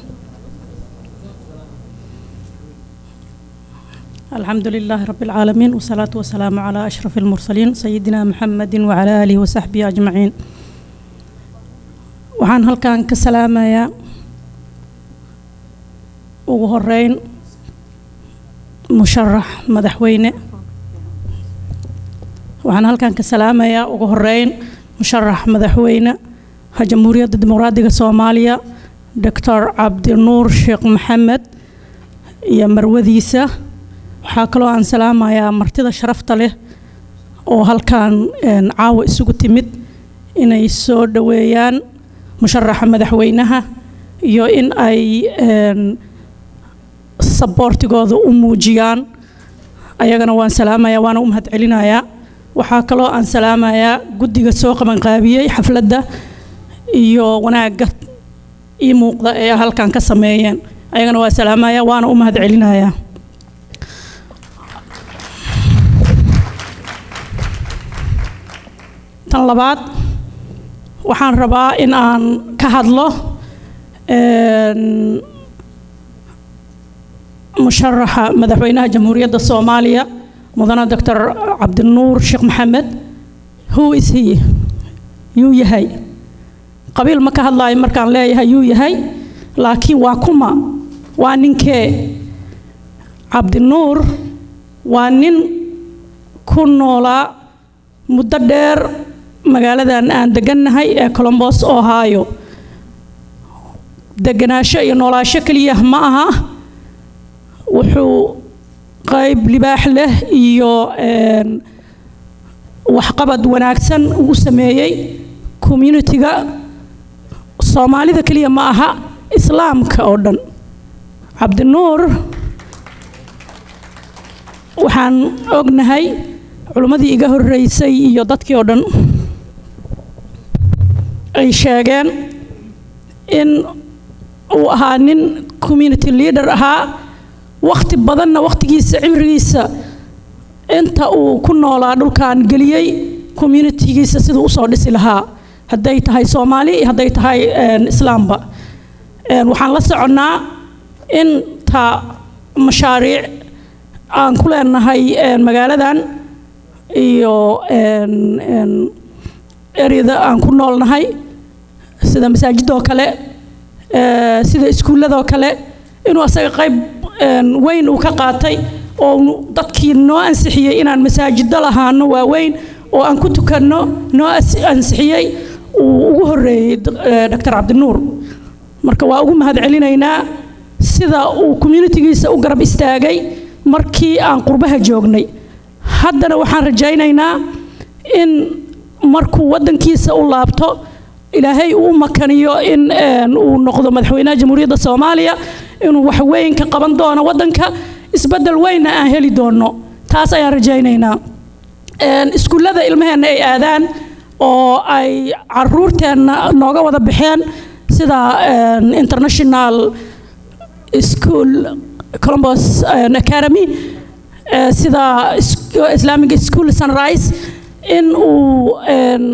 الحمد لله رب العالمين والصلاة والسلام على أشرف المرسلين سيدنا محمد وعلى آله وصحبه أجمعين وحان هل كان كسلامة يا وهرين مشرح مدحوينه waxaan halkan ka salaamayaa ugu horeyn musharax madaxweyne ha jamhuuriyadda dimuqraadiga soomaaliya doctor cabdinuur sheekh maxamed iyo marwadiisa waxaa kaloo aan salaamayaa martida sharafta leh oo halkan een, caawa isugu timid inay soo dhoweeyaan musharaxa madaxweynaha iyo in ay een, saboortigooda u muujiyaan ayagana waan salaamayaa waana u mahadcelinayaa waxaa kaloo aan salaamayaa guddiga soo qabanqaabiyey xafladda iyo wanaagga ii muuqda ee halkan ka sameeyeen ayagana waa salaamaya waana u mahadcelinayaa tan labaad waxaan rabaa in aan ka hadlo een, musharaxa madaxweynaha jamhuuriyadda soomaaliya mudane doctor cabdinuur sheekh maxamed who is he yuu yahay qabiil ma ka hadlaayo markaan leeyahay yuu yahay laakiin waa kuma waa ninkee cabdinuur waa nin ku noolaa muddo dheer magaaladan aan degannahay ee colombos ohio deganaansho iyo noolaasho keliya ma aha wuxuu qayb libaax leh iyo een, waxqabad wanaagsan uu sameeyey communitiga soomaalida keliya ma aha islaamka oo dhan cabdinuur waxaan ognahay culimmadii iga horreysay iyo dadkii oo dhan ay sheegeen in uu ahaa nin community leader ahaa wakhti badanna wakhtigiisa cimrigiisa inta uu ku noolaa dhulkan geliyey communitigiisa siduu usoo dhisi lahaa hadday tahay soomaali iyo hadday tahay een, islaamba Een, waxaan la soconnaa inta mashaariic aan ku leenahay een, magaaladan iyo een, een, eryada aan ku noolnahay sida masaajidoo kale ee, sida iskuulladoo kale inuu asaga qayb een, weyn uu ka qaatay oo uu dadkii noo ansixiyey inaan masaajiddo lahaano waaweyn oo aan ku tukanno noo as- ansixiyey uu ugu horreeyey d- ee, dr cabdinuur marka waa ugu mahadcelinaynaa sida uu communitigiisa u garab istaagay markii aan qurbaha joognay haddana waxaan rajaynaynaa in markuu waddankiisa u laabto ilaahay uu u makaniyo in een, uu noqdo madaxweynaha jamhuuriyadda soomaaliya inuu wax weyn ka qaban doono waddanka isbeddel weynna aan heli doono taas ayaan rajaynaynaa Een, iskuullada ilmaheenna ay aadaan oo ay caruurteenna nooga wada baxeen sida een, international school columbus een, academy ee, sida is- islamic school sunrise in uu een,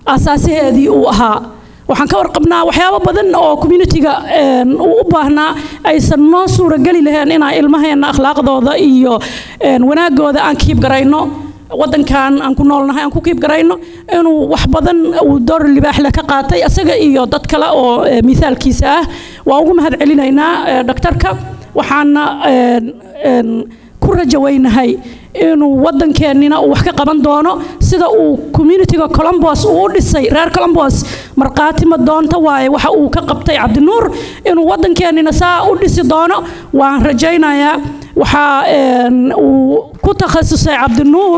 asaasaheedii uu ahaa waxaan ka warqabnaa waxyaabo badan oo communitiga uu u baahnaa aysan noo suurageli lahayn inaan ilmaheenna akhlaaqdooda iyo wanaagooda aan kiib garayno wadankan aan ku noolnahay aan ku kiib garayno inuu wax badan uu door libaaxle ka qaatay isaga iyo dad kale oo mithaalkiisa ah waan ugu mahad celinaynaa dhaktarka waxaana ku rajaweynahay inuu wadankeenina uu wax ka qaban doono sida uu communitiga colombos uu u dhisay reer colombos markhaati ma doonta waaye waxa uu ka qabtay cabdinuur inuu wadankeenina saa u dhisi doono waan rajaynayaa waxaa uu ku takhasusay cabdinuur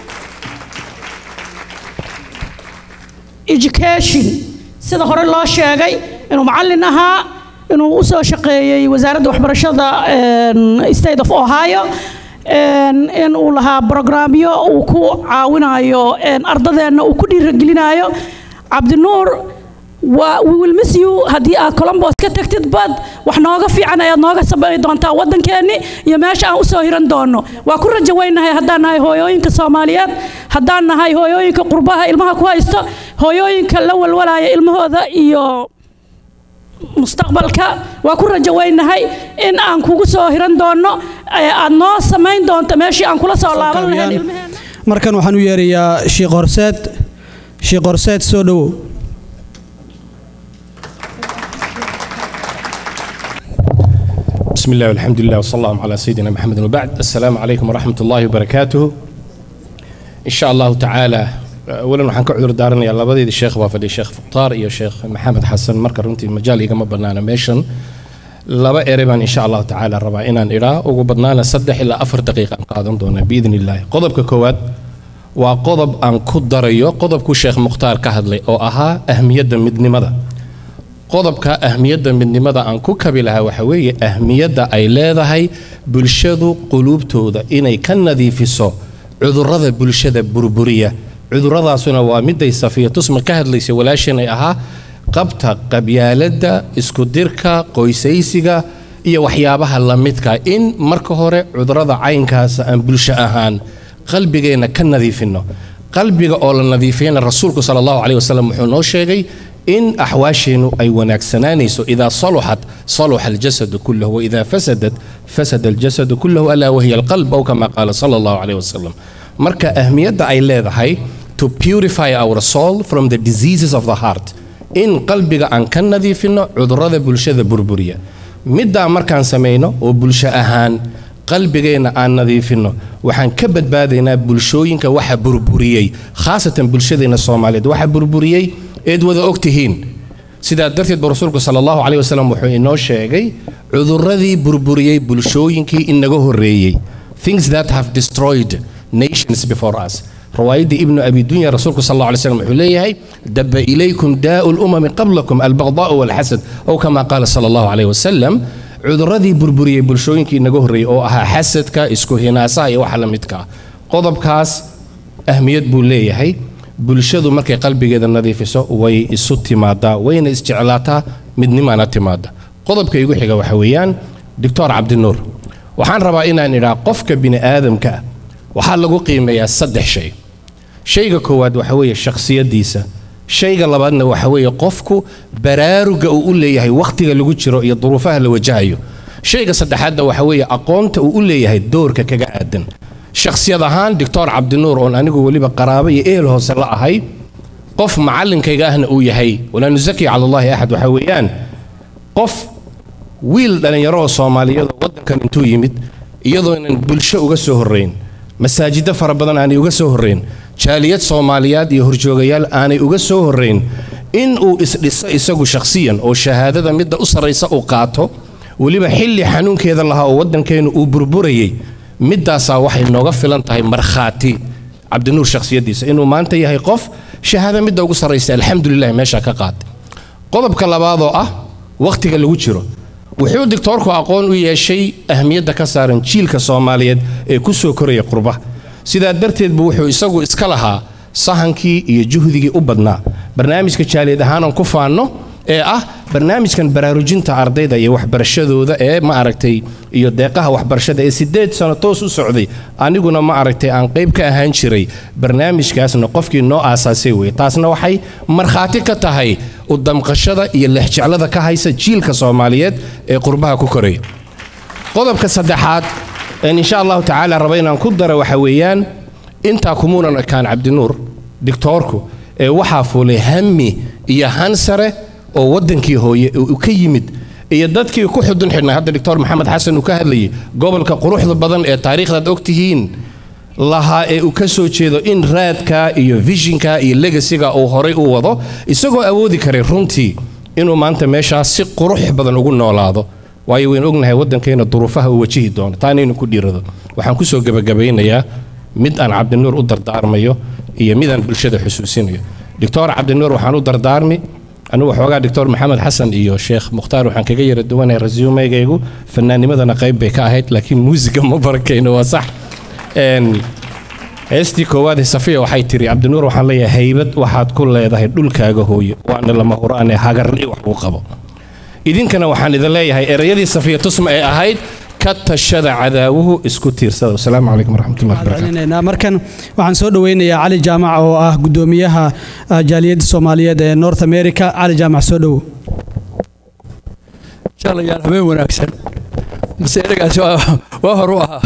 education sida hore loo sheegay inuu macallin ahaa inuu u soo shaqeeyey wasaaradda waxbarashada state of ohio in uu lahaa brograamyo uu ku caawinayo ardadeenna uu ku dhiiragelinayo cabdinuur waa we will miss you haddii aad colombos ka tagtid bad wax nooga fiican ayaad nooga sameyn doontaa waddankeenni iyo meesha aan usoo hiran doono waa ku rajo weynahay haddaan nahay hooyooyinka soomaaliyeed haddaan nahay hooyooyinka qurbaha ilmaha ku haysto hooyooyinka la walwalaya ilmahooda iyo mustaqbalka waa ku rajo weynahay in aan kugu soo hiran doono aad noo samayn doonto meeshii aan kula soo laaban lahayn ilmaheena markan waxaan u yeerayaa sheekh horseed sheekh horseed soo dhowow بسم الله والحمد لله وصلى الله على سيدنا محمد وبعد السلام عليكم ورحمة الله وبركاته إن شاء الله تعالى أولا waxaan ka cudur daaranayaa labadeedii sheekh baa fadhiya sheekh fuqtaar iyo sheekh maxamed xasan marka runtii majaal igama badnaana meeshan laba ere baan insha allahu tacaala rabaa inaan idhaa ugu badnaana saddex ilaa afar daqiiqa aan qaadan doonaa biidn illaahi qodobka koowaad waa qodob aan ku darayo qodobkuu sheekh mukhtaar ka hadlay oo ahaa ahmiyadda midnimada qodobka ahmiyadda midnimada aan ku kabi lahaa waxa weeye ahmiyadda ay leedahay bulshadu quluubtooda inay ka nadiifiso cudurrada bulshada burburiya cudurradaasuna waa miday safiya tusma ka hadlaysa walaashan ay ahaa qabta qabyaaladda iskudirka qoysaysiga iyo waxyaabaha la midka in marka hore cudurrada caynkaasa aan bulsho ahaan qalbigeenna ka nadiifinno qalbiga oo la nadiifiyana rasuulku sala allahu caleyh wasalam wuxuu noo sheegay in axwaasheennu ay wanaagsanaanayso idaa saluxat saluxa aljasadu kullahu waidaa fasadat fasada aljasadu kullahu alaa wahiya alqalb aw kama qaala sala allahu caleyh wasalam marka ahmiyadda ay leedahay to purify our soul from the diseases of the heart in qalbiga aan ka nadiifinno cudurrada bulshada burburiya middaa markaan samayno oo bulsho ahaan qalbigeenna aan nadiifinno waxaan ka badbaadaynaa bulshooyinka waxa burburiyey khaasatan bulshadeenna soomaaliyeed waxa burburiyey eed wada og tihiin sidaa darteed ba rasuulku sala allahu caleyh wasalam wuxuu inoo sheegay cudurradii burburiyey bulshooyinkii inaga horreeyey things that have destroyed nations before us روايدي ابن أبي دنيا رسولك صلى الله عليه وسلم عليه دب إليكم داء الأمم قبلكم البغضاء والحسد أو كما قال صلى الله عليه وسلم عذرذي بربري بلشوينكي نغهري أو أها حسدك إسكو هناسا يو حلمتك قضب كاس أهمية بوليه bulshadu markay qalbigeeda nadiifiso way isu timaadaa wayna isjeclaataa midnimaana timaada qodobka igu xiga waxa weeyaan doctor cabdinuur waxaan rabaa inaan idhaa qofka bini aadamka ah waxaa lagu qiimeeyaa saddex shay shayga koowaad waxa weeye shakhsiyaddiisa shayga labaadna waxa weeye qofku baraaruga uu u leeyahay wakhtiga lagu jiro iyo duruufaha la wajahayo shayga saddexaadna waxa weeye aqoonta uu u leeyahay doorka kaga aadan shakhsiyad ahaan doctor cabdinuur oon anigu weliba qaraabo iyo ehel hoose la ahay qof macallinkayga ahna uu yahay walaa nusaki cala allahi axad waxa weeyaan qof wiil dhallinyaro oo soomaaliyeedoo waddankan intuu yimid iyadoonan bulsho uga soo horrayn masaajiddo fara badan aanay uga soo horrayn jaaliyad soomaaliyaad iyo horjoogayaal aanay uga soo horrayn in uu isdhiso isagu shakhsiyan oo shahaadada midda u sarraysa uu qaato weliba xilli xanuunkeeda lahaa oo waddankeennu uu burburayay middaasaa waxay nooga filan tahay markhaati cabdinuur shakhsiyaddiisa inuu maanta yahay qof shahaada midda ugu sarraysa alxamdulilah meeshaa ka qaatay qodobka labaadoo ah wakhtiga lagu jiro wuxuu digtoorku aqoon u yeeshay ahmiyadda ka saaran jiilka soomaaliyeed ee ku soo koraya qurba sidaa darteed buu wuxuu isagu iska lahaa sahankii iyo juhdigii u badnaa barnaamijka jaaliyad ahaanan ku faanno ee ah barnaamijkan baraarujinta ardayda iyo waxbarashadooda ee ma aragtay iyo deeqaha waxbarashada ee sideed sano toos u socday aniguna ma aragtay aan qayb ka ahaan jiray barnaamijkaasna qofkii noo aasaasay weye taasna waxay markhaati ka tahay u damqashada iyo lexjeclada ka haysa jiilka soomaaliyeed ee qurbaha ku koraya qodobka saddexaad een insha allahu tacaala raba inaan ku dara waxa weeyaan intaa kumuunan ekaan cabdinuur dictoorku ee waxaa fuulay hammi iyo hansare oo waddankii hooye uu ka yimid iyo dadkii ku xudun xidhnay hadda doctor maxamed xasan uu ka hadlayay gobolka quruxda badan ee taariikhdaad ogtihiin lahaa ee uu ka soo jeedo in raadka iyo vishinka iyo legasiga uu horay u wado isagoo awoodi karay runtii inuu maanta meeshaas si qurux badan ugu noolaado waayo waynu ognahay waddankeena duruufaha uu wajihi doono taanaynu ku dhiirado waxaan kusoo gebagabaynayaa mid aan cabdinuur u dardaarmayo iyo midaan bulshada xusuusinayo doctor cabdinuur waxaan u dardaarmi anigu waxoogaa doctor maxamed xasan iyo sheekh mukhtaar waxaan kaga yara duwanahay rasuumeygaygu fanaanimadana qayb bay ka ahayd laakiin muusiga ma barakayno waa sax Een, heestii koowaad ee safiya waxay tiri cabdinuur waxaan leeyahay haybad waxaad ku leedahay dhulkaaga hooyo waana lama huraane hagarli wax uu qabo idinkana waxaan idin leeyahay erayadii safiya tusma ee ahayd ka tashada cadaawuhu isku tiirsada wasalaamu calaykum waraxmatullahi wabarakaatu celinaynaa markan waxaan soo dhoweynayaa cali jaamac oo ah gudoomiyaha ah, jaaliyadda soomaaliyeed ee north america cali jaamac soo dhowo jalayaal habeen wanaagsan mase eragaasi waa waa hor u ahaa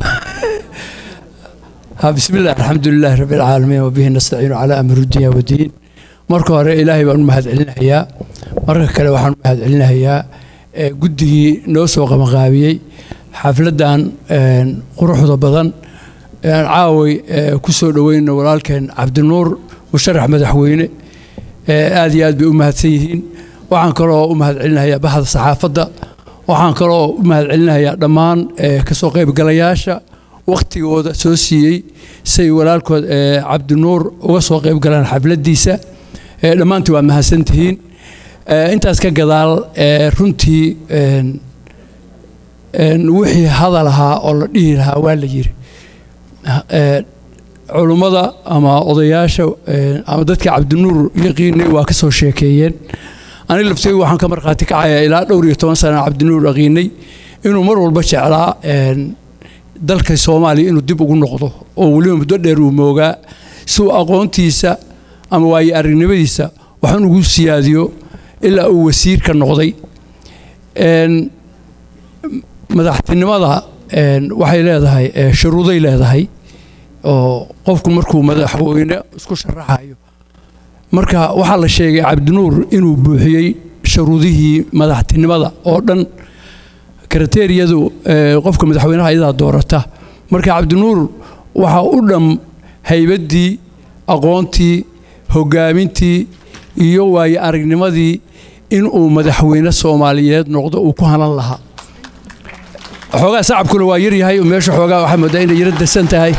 ha bismillaah alxamdu lilaahi rabbi alcaalamiin wabihi nastaciinu calaa amri dunya wadiin marka hore ilaahay baan u mahadcelinayaa marka kale waxaan u mahadcelinayaa eh, guddigii noo soo qabanqaabiyey xafladdan een, quruxda badan ee aan caaway eh, ku soo dhoweyno walaalkeen cabdinuur musharax madaxweyne eh, aad iyo aad bay u mahadsan yihiin waxaan kaloo u mahadcelinayaa baxda saxaafadda waxaan kaloo u mahadcelinayaa dhammaan eh, kasoo qaybgalayaasha wakhtigooda soo siiyey say walaalkood eh, cabdinuur uga soo qayb galaan xafladdiisa Eh, dhammaantii waa mahadsantihiin Eh, intaas ka gadaal eh, runtii een, een, wixii hadal ahaa oo la dhihi lahaa waa la yiri Eh, culummada ama odayaasha eh, ama dadka cabdinuur yaqiinay waa ka soo sheekeeyeen aniga laftaygu waxaan ka markhaati kacayaa ilaa dhowr iyo toban sana cabdinuur yaqiinay inuu mar walba jeclaa een, dalka soomaaliya inuu dib ugu noqdo oo weliba muddo dheer uu moogaa si uu aqoontiisa ama waayo aragnimadiisa waxaan ugu siyaadiyo ilaa uu wasiir ka noqday Een, madaxtinimada een, waxay leedahay eh, shuruuday leedahay oo qofku markuu madaxweyne isku sharaxayo marka waxaa la sheegay cabdinuur inuu buuxiyey shuruudihii madaxtinimada oo dhan kriteeriyadu eh, qofka madaxweynaha iyadaa doorata marka cabdinuur waxaa u dham haybaddii aqoontii hogaamintii iyo waayo aragnimadii inuu madaxweyne soomaaliyeed noqdo uu ku hanan lahaa xoogaa sacabkuna waa yaryahay meesha xoogaa waxaa moodaa inay yaro dasan tahay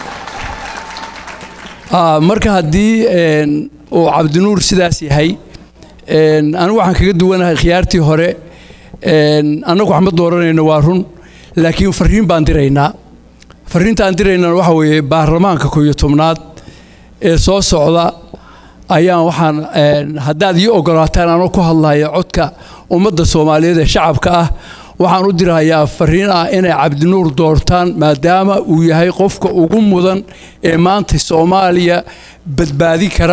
Ah, marka haddii een, uu cabdinuur sidaas yahay een, anigu waxaan kaga duwanahay khiyaartii hore een, annagu wax ma dooranayno waa run laakiin fariin baan diraynaa fariintaan diraynana waxa weeye baarlamaanka koob iyo tobnaad ee soo socda ayaan waxaan een, haddaad ii ogolaataan anoo ku hadlaya codka ummadda soomaaliyeed ee shacabka ah waxaan u dirahayaa fariin ah inay cabdinuur doortaan maadaama uu yahay qofka ugu mudan ee maanta soomaaliya badbaadi kara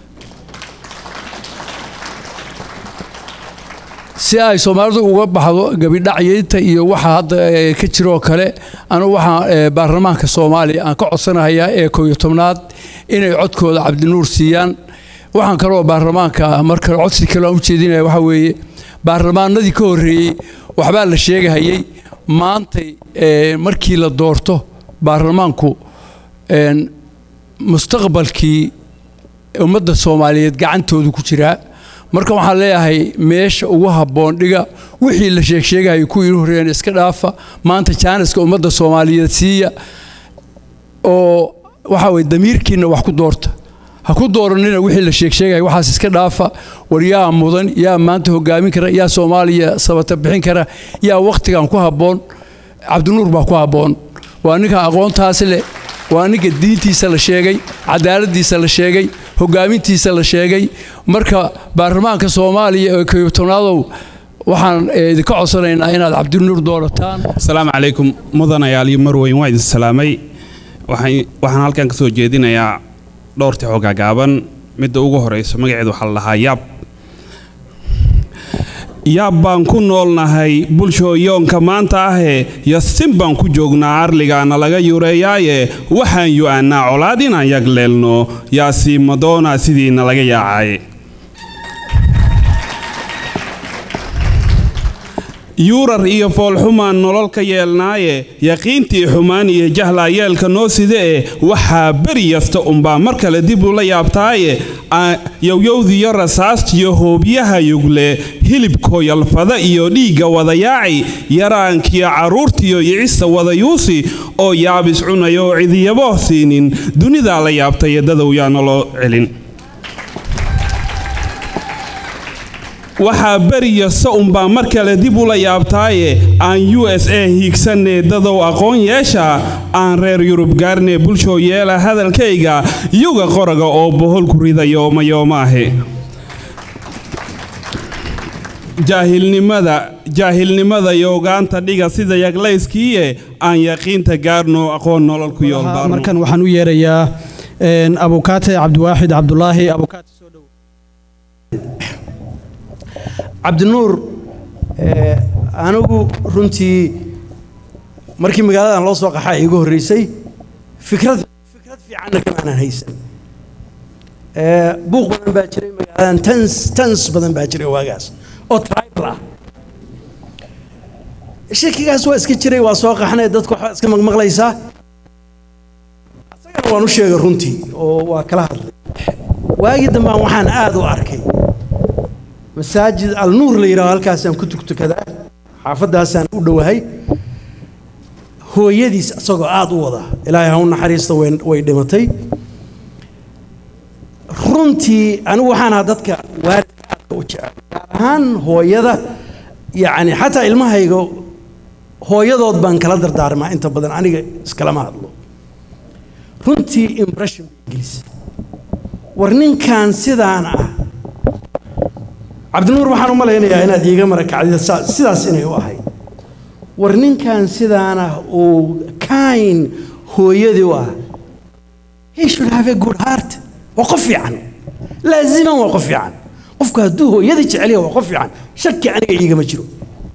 si ay soomaalidu uga baxdo gabidhacyeynta iyo waxa hadda eh, ka jiroo kale anigu waxaan eh, baarlamaanka soomaaliya aan ka codsanahayaa ee koob iyo tobnaad inay codkooda cabdinuur siiyaan waxaan kaloo baarlamaanka mar kale codsi kale aan u jeedinaya waxaa weeye baarlamaanadii ka horreeyey waxbaa la sheegahayey maantay eh, markii la doorto baarlamaanku een, mustaqbalkii ummadda soomaaliyeed gacantoodu ku jiraa marka waxaan leeyahay meesha ugu habboon dhiga wixii la sheegsheegayo kuwii inu horreeyeen iska dhaafa maanta jaaniska ummadda soomaaliyeed siiya oo waxaa weye damiirkiina wax ku doorta ha ku dooranina wixii la sheegsheegaya waxaas iska dhaafa war yaa mudan yaa maanta hogaamin kara yaa soomaaliya sabata bixin kara yaa wakhtigan ku habboon cabdinuur baa ku habboon waa ninka aqoontaas leh waa ninka diintiisa la sheegay cadaaladiisa la sheegay hogaamintiisa la sheegay marka baarlamaanka soomaaliya ee kayobtobnaadow waxaan idinka codsanaynaa inaad cabdinuur doorataan asalaamu calaykum mudanayaal iyo marweyn waa idin salaamay waxaan halkan ka soo jeedinayaa dhowrtii xoogaa gaaban midda ugu horeyso magaceedu waxaa la dhahaa yaab yaab baan ku noolnahay bulshooyoonka maanta ahee yasin baan ku joognaa arligaana laga yureeyaaye waxaan yu-aanaa colaad inaan yagleelno yaasi madoona sidiina laga yaacaye yuurar iyo foolxumaan nolol ka yeelnaaye yaqiintii xumaan iyo jahlaa yeelka noo sida e waxaa beri yasta unbaa mar kale dib ula yaabtaaye yowyowdiyo rasaastiyo hoobyaha yugle hilibko yalfada iyo dhiigga wadayaaci yaraankiyo carruurtiyo icista wadayuusi oo yaabis cunaya oo cidiyabo siinin dunidaa la yaabtaye dadow yaana loo celin waxaa beriyasta unbaa mar kale dib ula yaabtaaye aan u s a hiigsanee dadow aqoon yeesha aan reer yurub gaarnee bulshoo yeela hadalkayga yuga qoraga oo boholku rida yoomayoomaahe jaahilnimada jaahilnimada yoogaanta dhiga sida yaglayskiiye aan yaqiinta gaarno aqoon nolol ku yoolbaarno markan waxaan u yeerayaa abukaate cabdiwaaxid cabdulaahi abukaate soo dhow cabdinuur anigu runtii markii magaaladan loo soo qaxaa iigu horreysay fikrad fikrad fiicanna kamaanan haysan buuq badan baa jiray magaaladan tans tans badan baa jiray waagaas oo tribal ah shakigaas waa iska jiray waa soo qaxnay dadku waxbaa iska maqmaqlaysaa asagana waan u sheegay runtii oo waa kala hadlay waagii dambaan waxaan aada u arkay masaajid alnuur la yidhaho halkaasaan ku tugtukadaa xaafaddaasaan u dhowahay hooyadiis isagoo aada u wada ilaahay ha u naxariista way dhimatay runtii anigu waxaan ahaa dadka waalidka aadka u jecel gaar ahaan hooyada yacni xataa ilmahayga hooyadood baan kala dardaarmaa inta badan aniga iskalama hadlo runtii impression bay gelisay war ninkan sidaan ah cabdinuur waxaan u malaynayaa inaad iiga marakacdid sidaas inay u ahayd war ninkan sidaana uu kayn hooyadii u ah he should have a good heart waa qof fiican laaziman waa qof fiican qofku hadduu hooyadii jeceliya waa qof fiican shaki aniga iigama jiro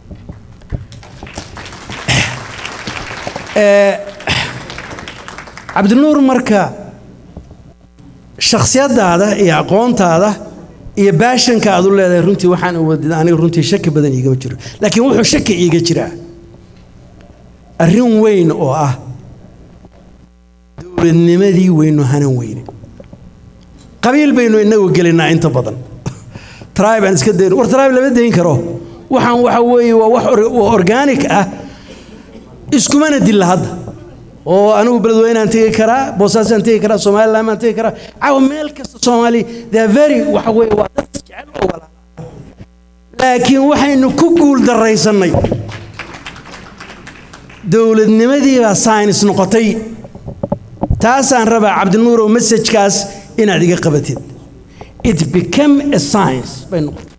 cabdinuur marka shakhsiyadaada iyo aqoontaada iyo baashanka aad u leedahay runtii waxaan wadid aniga runtii shaki badan iigama jiro laakiin wuxuu shaki iiga jiraa arrin weyn oo ah dowladnimadii weynu hanan weyne qabiil baynu inagu gelinaa inta badan tribe aan iska dayn war tribe lama dayn karo waxaan waxa weeye waa wax organic ah iskumana dilla hadda oo anigu beledweynaan tegi karaa boosaasaan tegi karaa somaliland baan tegi karaa caawa meel kasta soomaali they are very waxa weeye waa dad jecel oo wala laakiin waxaynu ku guul daraysannay dowladnimadii baa science noqotay taasaan rabaa cabdinuurow messajkaas inaad iga qabatid it became a science bay noqotay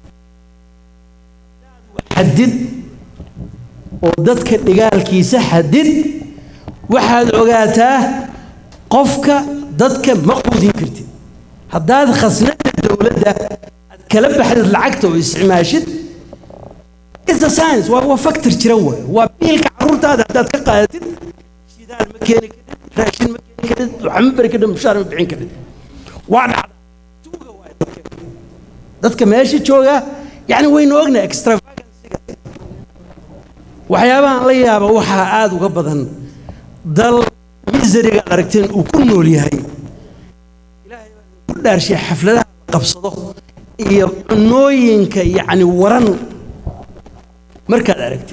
xadid oo dadka dhigaalkiisa xadid waxaad ogaataa qofka dadka ma quudin kartid haddaad khasnada dowladda aad kala baxdid lacagta oo isticmaashid it's a science waa waa factor jira waay waa biilka carruurtaada haddaad ka qaadatid shidaal ma keeni karid raashin ma keeni karid waxa ma bari karid mushaar ma bixin karid waa dhacda tuuga waay dadka dadka meesha jooga yacni waynu ognahay extravagansiga waxyaabahan la yaaba waxaa aada uga badan dal misariga aad aragteen uu ku nool yahay ilaahay baa ku dhaarshay xafladaha la qabsado iyo cunooyinka yacni waran markaad aragtid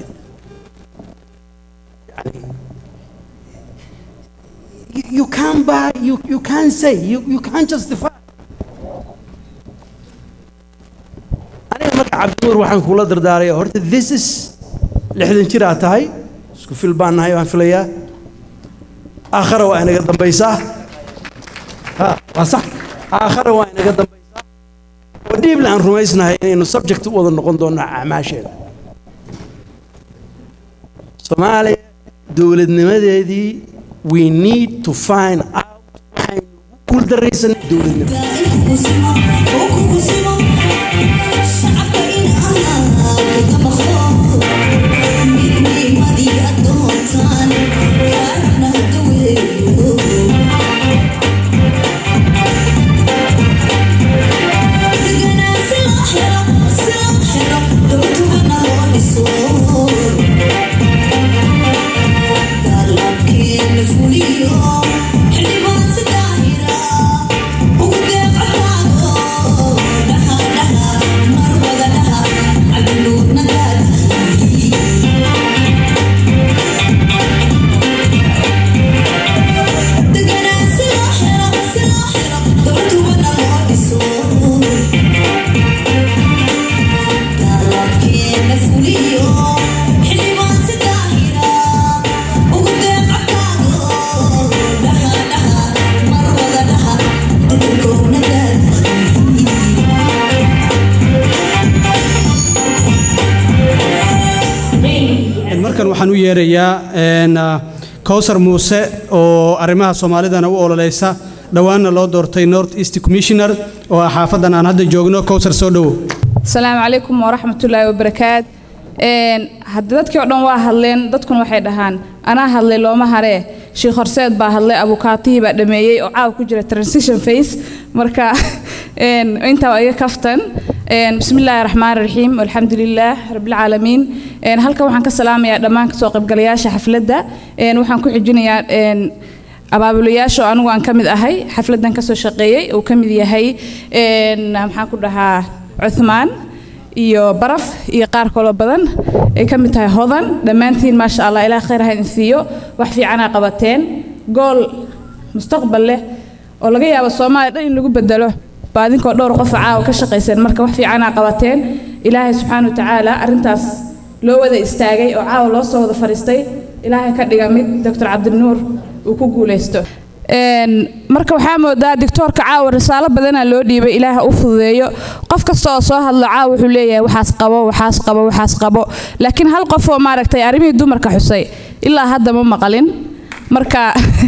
yani you can't buy you, you can't say you, you can't justify aniga marka cabdinuur waxaan kula dardaaraya horta this is lixdan jir aad tahay isku fil baan nahay waan filayaa aakhara waa inaga dambaysaa ha waa sax aakhara waa inaga dambaysaa oo dhiibla aan rumaysnahay inaynu subject u wada noqon doonno acmaasheeda soomaaliya dowladnimadeedii we need to find out waxaynu ugu guuldaraysanay dowladnimo markan waxaan u yeerayaa een, ah, kowsar muuse oo arrimaha soomaalidana u ololeysa dhowaanna loo doortay north east commissioner oo ah xaafadan aan hadda joogno kowsar soo dhowow asalaamu calaykum waraxmatullaahi wabarakaat Een, hadda dadkii oo dhan waa hadleen dadkuna waxay dhahaan anaa hadlay looma haree sheekh horseed baa hadlay abukaatihii baa dhameeyey oo caawa ku jira transition phase marka een, intaa waa iga kaftan Een, bismi illaahi raxmaan raxiim alxamdu lilaah rabbilcaalamiin Een, halkan waxaan ka salaamayaa dhammaan kasoo qaybgalayaasha xafladda Een, waxaan ku xijinayaa een, abaabulayaasha oo anigu aan ka mid ahay xafladdan kasoo shaqeeyey uu ka mid yahay een, maxaan ku dhahaa cuthmaan iyo baraf iyo qaar kaloo badan ay ka mid tahay hodan dhammaantiin maasha allah ilaah khayr ha idin siiyo wax fiicanaa qabateen gool mustaqbal leh oo laga yaabo soomaaliya dhan in lagu bedelo baa idinkoo dhowr qof caawa ka shaqayseen marka wax fiicanaa qabateen ilaahay subxaana wa tacaala arrintaas loo wada istaagay oo caawa loo soo wada fadhiistay ilaahay ka dhiga mid doctor cabdinuur uu ku guulaysto Een, marka waxaa moodaa dictoorka caawa risaalo badanaa loo dhiibay ilaaha u fududeeyo qof kasta oo soo hadlo caawa wuxuu leeyahay waxaas qabo waxaas qabo waxaas qabo laakiin hal qof oo maaragtay arrimihii dumarka xusay ilaa hadda ma maqalin marka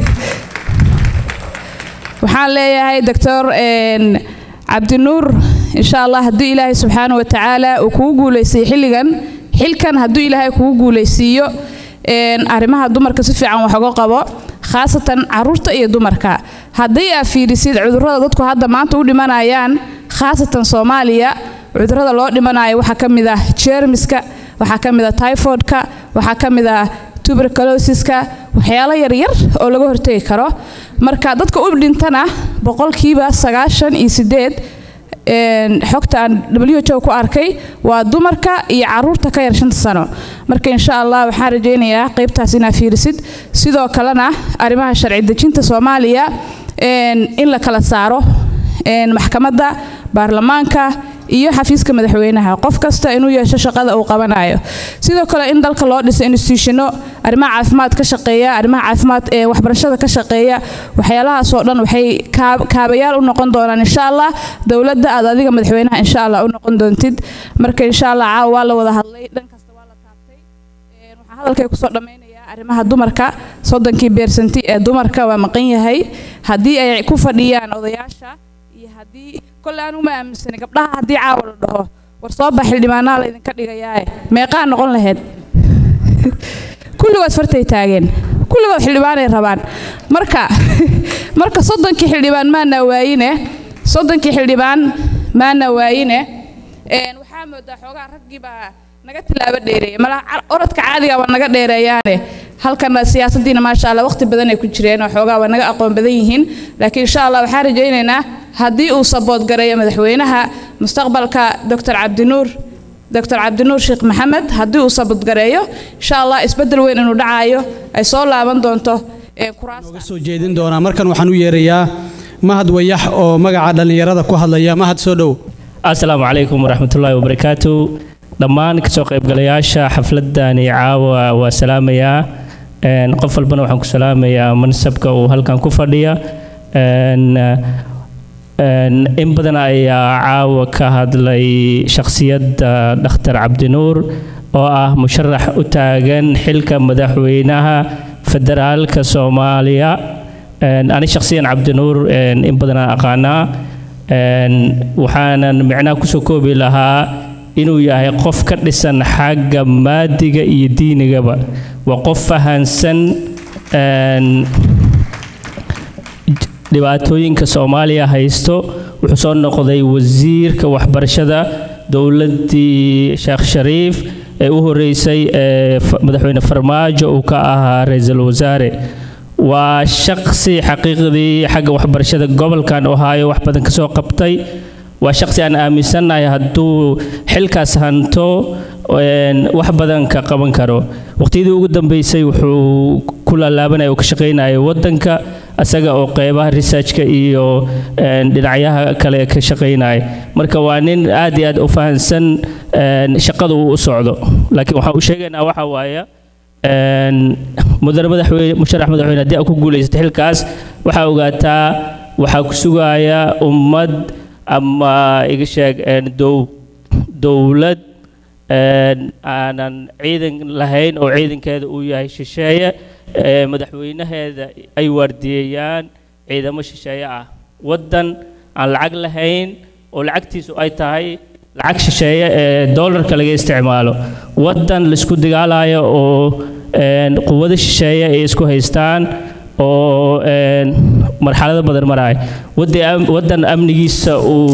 waxaan leeyahay doctor een, cabdinuur insha allah haddii ilaahay subxaana wa tacaala uu kugu guulaysiiyo xilligan xilkan hadduu ilaahay kugu guulaysiiyo een, arrimaha dumarka si fiican wax uga qabo khaasatan caruurta iyo dumarka haddii aad fiirisid cudurrada dadku hadda maanta u dhimanayaan khaasatan soomaaliya cudurrada loo dhimanayo waxaa ka mid ah jeermiska waxaa ka mid ah typhoidka waxaa ka mid ah tuberculosiska waxyaalo yaryar oo laga hortegi karo marka dadka u dhintana boqolkiiba sagaashan iyo sideed een, xogta aan WHO ku arkay waa dumarka iyo caruurta ka yar shanta sano marka insha allah waxaan rajaynayaa qaybtaas inaad fiirisid sidoo kalena arrimaha sharci dejinta soomaaliya een, in la kala saaro een, maxkamadda baarlamaanka iyo xafiiska madaxweynaha qof kasta inuu yeesho shaqada uu qabanayo sidoo kale in dalka loo dhiso institutiono arrimaha caafimaad ka shaqeeya arrimaha caafimaad ee waxbarashada ka shaqeeya waxyaalahaas oo dhan waxay kaab- kaabayaal u noqon doonaan insha allah dowladda aad adiga madaxweynaha insha allah u noqon doontid marka insha allah caawa waa la wada hadlay dhan kasta waa la taabtay Een, waxaan hadalkay kusoo dhammaynayaa arrimaha dumarka soddonkii beersanti ee dumarka waa maqan yahay haddii ay ku fadhiyaan odayaasha iyo haddii kolle aan uma aaminsani gabdhaha haddii caawa la dhaho war soo bax xildhibaanaa la idinka dhigayaaye meeqaa noqon lahayd kulligood fartay taageen kulligood xildhibaanay rabaan marka marka soddonkii xildhibaan maana waayine soddonkii xildhibaan maana waayine Een, waxaa moodaa xoogaa raggii baa naga tilaabo dheereeya malaha car- orodka caadiga waa naga dheereeyaane halkana siyaasadiina maasha allah waqti badan ay ku jireen oo xoogaa waa naga aqoon badan yihiin laakiin insha allah waxaan rajaynaynaa haddii uu sabood gareeyo madaxweynaha mustaqbalka doctor cabdinuur doctor cabdinuur sheekh maxamed haddii uu sabood gareeyo insha allah isbeddel weyn inuu dhacaayo ay soo laaban doonto ee kuraasta soo jeedin doonaa markan waxaan u yeerayaa mahad wayax oo magaca dhallinyarada ku hadlaya mahad soo dhow asalaamu calaykum waraxmatullaahi wabarakaatu dhammaan kasoo qaybgalayaasha xafladani caawa waa salaamayaa Een, qof walbana waxaan ku salaamayaa mansabka uu halkan ku fadhiya Een, in badan ayaa caawa ka hadlay shakhsiyadda dhakhtar cabdinuur oo ah musharax u taagan xilka madaxweynaha federaalka soomaaliya ani shakhsiyan cabdinuur in badanaan aqaanaa waxaanan micnaha kusoo koobi lahaa inuu yahay qof ka dhisan xagga maadiga iyo diinigaba waa qof fahansan dhibaatooyinka soomaaliya haysto wuxuu soo noqday wasiirka waxbarashada dowladdii sheekh shariif ee u horeysay ee madaxweyne farmaajo uu ka ahaa ra-iisul wasaare waa shaqsi xaqiiqdii xagga waxbarashada gobolkan ohaayo wax badan ka soo qabtay waa shaqsi aan aaminsannahay hadduu xilkaas hanto wax badan ka qaban karo waqtiyadii ugu dambeysay wuxuu ku laalaabanaya oo ka shaqaynaya waddanka asaga oo qeybaha researchka iyo dhinacyaha kale ka shaqaynaya marka waa nin aad iyo aad u fahansan shaqada uu u socdo laakiin waxaan u sheegaynaa waxa waaye mudane madaxweyne musharax madaxweyne haddii aad ku guulaysatay xilkaas waxaa ogaataa waxaa ku sugaya ummad ama iga sheeg dow dowlad aanan ciidan lahayn oo ciidankeeda uu yahay shisheeye madaxweynaheeda ay waardiyeeyaan ciidamo shisheeye ah waddan aan lacag lahayn oo lacagtiisu ay tahay lacag shisheeye ee doolarka laga isticmaalo waddan laisku dagaalayo oo quwado shisheeye ay isku haystaan oo marxalado badan maraya waddan amnigiisa uu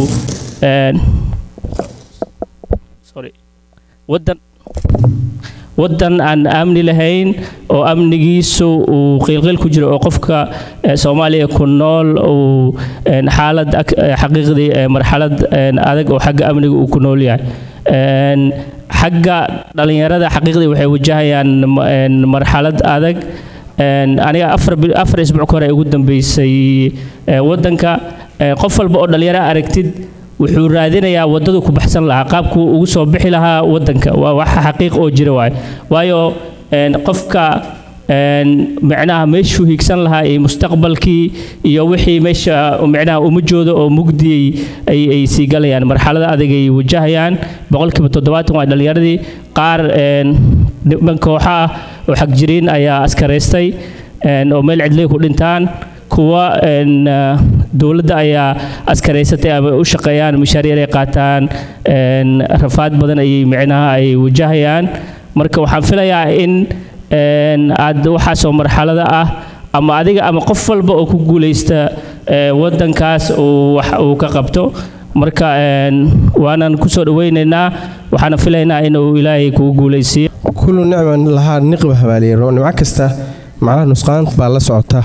sorry waddan waddan aan amni lahayn oo amnigiisu uu qiilqiil ku jiro oo qofka soomaaliya ku nool uu xaalad xaqiiqdii marxalad adag oo xagga amniga uu ku nool yahay xagga dhalinyarada xaqiiqdii waxay wajahayaan marxalad adag aniga afar isbuuc ka hore ugu dambeysay waddanka qof walba oo dhalinyaro aragtid wuxuu raadinayaa waddadu ku baxsan lahaa qaabkuu ugu soo bixi lahaa waddanka waa wax xaqiiq oo jira waay waayo qofka micnaha meeshuu hiigsan lahaa iyo mustaqbalkii iyo wixii meesha micnaha umajooda oo mugdiyey ay ay sii galayaan marxalada adag ay wajahayaan boqolkiiba toddobaatan waa dhallinyaradii qaar niman kooxa ah oo xagjiriin ayaa askaraystay oo meel cidlay ku dhintaan kuwa dowladda ayaa askaraysatay ama u shaqeeyaan mishaariir ay qaataan rafaad badan ayay micnaha ay wajahayaan marka waxaan filayaa in aad waxaasoo marxalada ah ama adiga ama qof walba oo ku guulaysta waddankaas uu wax uu ka qabto marka waanan kusoo dhaweynaynaa waxaana filaynaa inuu ilaahay kugu guulaysiiyo kullu nicman lahaa niqba habaaliyaro nimco kasta macnaha nusqaan baa la socota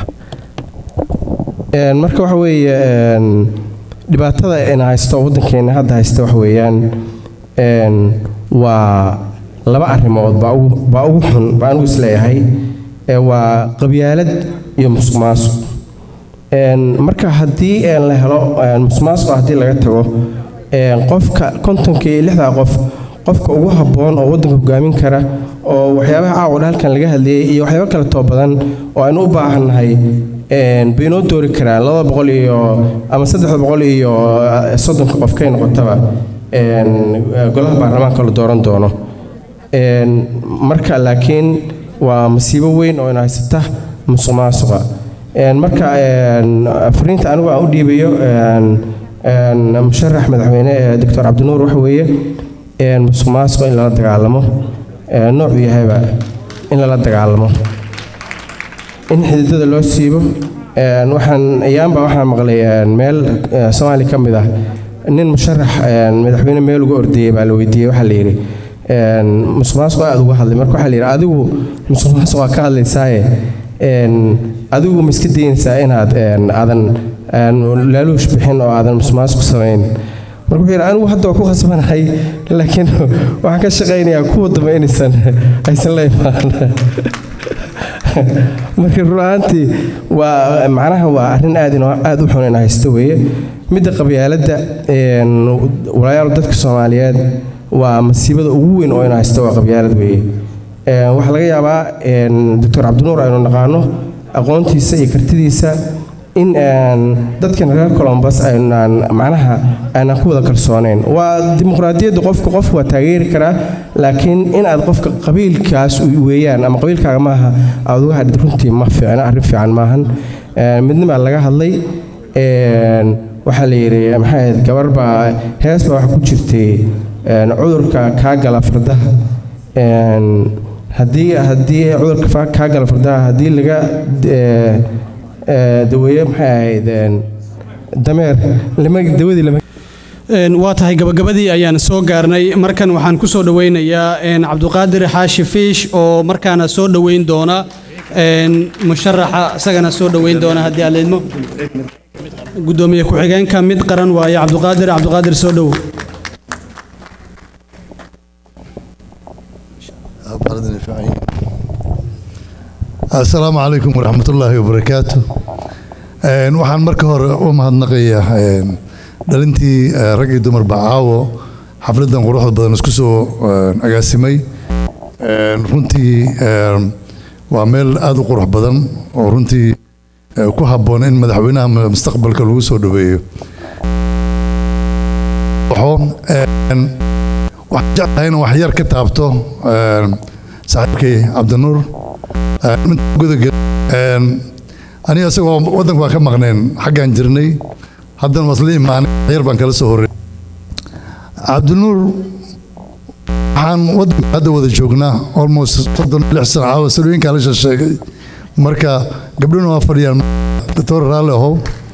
marka waxa weeye dhibaatada ina haysto waddankeena hadda haysta waxa weeyaan waa laba arrimood baa ugu xun baa anigu isleeyahay waa qabyaalad iyo musuq maasuq marka haddii la helo musuq maasuqa haddii laga tago qofka kontonka iyo lixdaa qof qofka ugu habboon oo waddanka hogaamin kara oo waxyaabaha caawodha halkan laga hadlayay iyo waxyaabo kale too badan oo aynu u baahannahay bay noo doori karaan labada boqol iyo ama saddexda boqol iyo soddonka qof kay noqotaba golaha baarlamaanka la dooran doono marka laakiin waa masiibo weyn oo ina haysata musuq maasuqa marka fariinta anigu aan u dhiibayo musharax madaxweyne doctor cabdinuur waxa weeye musuq maasuqa in lala dagaalamo noocuu yahayba in lala dagaalamo in xididada loo siibo waxaan ayaanba waxaan maqlay meel soomaali ka mid ah nin musharax madaxweyne meel uga ordayey baa la weydiiyey waxaa la yidhi musuq maasuq aad uga hadlay marka waxaa la yidhi adigu musuq maasuq waa ka hadlaysaaye adigu ma iska daynaysaa inaad aadan laaluush bixin oo aadan musuq maasuq samayn marka wuxuu yidhi anigu hadda waa ku khasbanahay laakiin waxaan ka shaqaynayaa kuwa dambe inaysan aysan la imaan marka run ahaantii waa macnaha waa arrin aad aad u xun in haysto weeye midda qabyaaladda walaalayaal dadka soomaaliyeed waa masiibada ugu weyn oo in haysto waa qabyaalad weeye waxaa laga yaabaa doctor cabdinuur aynu naqaano aqoontiisa iyo kartidiisa in dadkan reer colombus aynaan macnaha aanan ku wada kalsoonayn waa dimuqraadiyadda qofka qofku waa taageeri karaa laakiin in aad qofka qabiilkaas weeyaan ama qabiilkaaga maaha aad uga hadhid runtii ma fiicna arrin fiican maahan midnima laga hadlay waxaa la yidhi maxay ahayd gabar baa hees baa waxa ku jirtay cudurka kaa gala fardaha haddii haddii cudurka kaa gala fardaha haddii laga daweeye maxay ahayd dameer lama dawadii lama waa tahay gabagabadii ayaan soo gaarnay markan waxaan ku soo dhoweynayaa cabduqaadir xaashi fiish oo markaana soo dhoweyn doona musharaxa isagana soo dhoweyn doona haddii aad leedmo gudoomiye ku-xigeenka mid qaran waaye cabduqaadir cabduqaadir soo dhowow asalaamu calaykum waraxmat ullaahi wabarakaatu waxaan marka hore u mahadnaqayaa dhalintii rag iyo dumarba caawo xafladan quruxda badan isku soo agaasimay runtii waa meel aada u qurux badan oo runtii ku habboon in madaxweynaha mustaqbalka lagu soo dhaweeyo waxaan jeclahay in wax yar ka taabto saaxiibkay cabdinuur aniga isagoo waddanka waa ka maqneen xaggaan jirnay haddana wasla imaanay yar baan kala soo horey cabdinuur waxaan waddanka hadda wada joognaa almost soddon lix sano caawa salooyinkaa la sheegay marka gabdhuna waa fadhiyaan doctor raalli ahow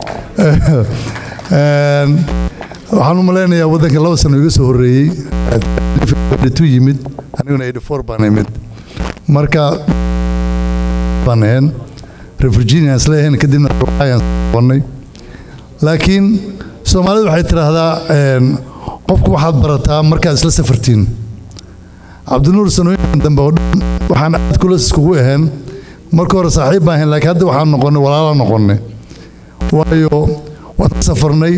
waxaan u malaynayaa waddanka laba sano iga soo horreeyey tu yimid aniguna eighty four baan imid marka baan ahayn reer virginia isleeyahayn kadibna ayaan qabannay laakiin soomaalidu waxay tidhaahdaa qofku waxaad barataa markaad isla safartiin cabdinuur sanooyinkan dambe oo dhan waxaan aad kula iskugu ahayn marka hore saaxiib baan ahayn laakiin hadda waxaan noqonnay walaala noqonnay waayo waan ka safarnay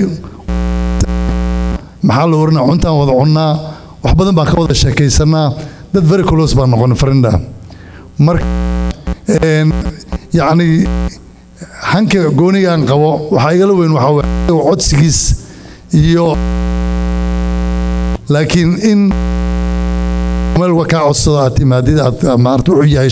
maxaa la oranaa cuntaan wada cunnaa wax badan baan ka wada sheekaysanaa dad very close baan noqonnay farinda marka yacni hanka goonigaan qabo waxaa igala weyn waxaa waye codsigiis iyo laakiin in meel kaa codsado aad timaadid aad maarata wuxuu yahay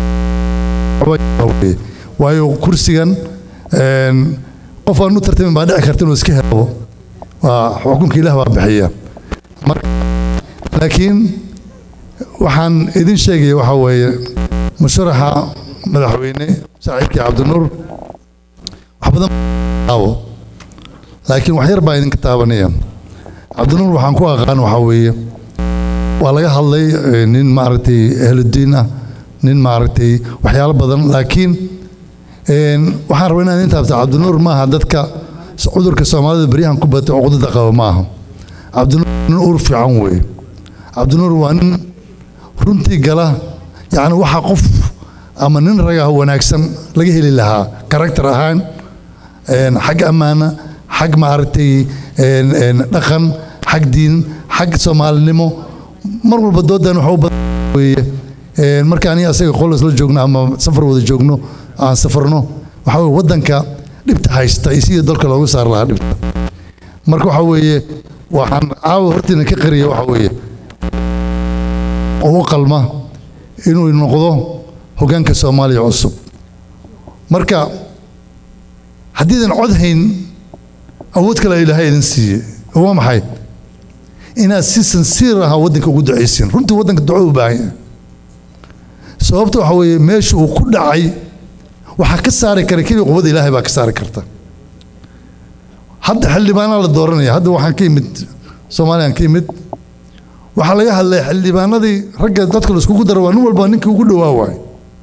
waayo kursigan qof aan u tartamin baa dhici karta inuu iska helo waa xukunka ilaah baa bixiya marka laakiin waxaan idin sheegaya waxaa weeye musharaxa madaxweyne saaxiibkii cabdinuur wax badan aawo laakiin wax yar baa idinka taabanaya cabdinuur waxaan ku aqaan waxaa weeye waa laga hadlay nin maaragtay ahludiin ah nin maaragtay waxyaalo badan laakiin waxaan rabaa inaan idin taabta cabdinuur maaha dadka cudurka soomaalida beryahan ku batay cuqdada qaba maaha cabdinuur nin uur fiican weeye cabdinuur waa nin runtii gala yacni waxa qof ama nin ragaha wanaagsan laga heli lahaa karakter ahaan xag ammaana xag maaragtay dhaqan xag diin xag soomaalinimo mar walba doodan waxa u badan weeye marka aniga asaga qol isla joogno ama safar wada joogno aan safarno waxaa weye waddanka dhibta haysta iyo sidii dalka loogu saar lahaa dhibta marka waxaa weeye waxaan caawa hortiina ka qariya waxaa weeye oo u qalma inuu noqdo hoggaanka soomaaliya cusub marka haddiidan cod hayn awood kale ilaahay idin siiye oo waa maxay inaad si sansiir aha waddanka ugu ducaysiin runtii waddanka duco u baahan yahay sababta waxaa weeye meesha uu ku dhacay waxaa ka saari kara keliya quwada ilaahay baa ka saari karta hadda xildhibaanaa la dooranaya hadda waxaan ka imid soomaaliyaan ka imid waxaa laga hadlay xildhibaanadii ragga dadka la iskugu daro waa nin walba ninkii ugu dhowaa waay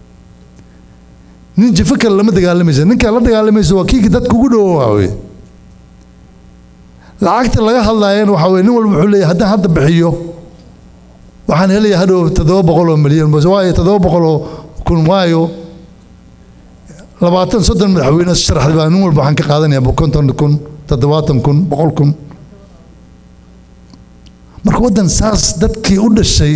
nin jifo kale lama dagaalamaysa ninkaa la dagaalamaysa waa kii dadka ugu dhowaa waa wey lacagta laga hadlaayana waxaa weye nin walba wuxuu leeyahay haddaan hadda bixiyo waxaan helaya hadhow toddoba boqol oo milyan waayo toddoba boqol oo kun waayo labaatan soddon madaxweyne sharaxday baa nin walba waxaan ka qaadanayaa konton kun toddobaatan kun boqol kun marka waddan saas dadkii u dhashay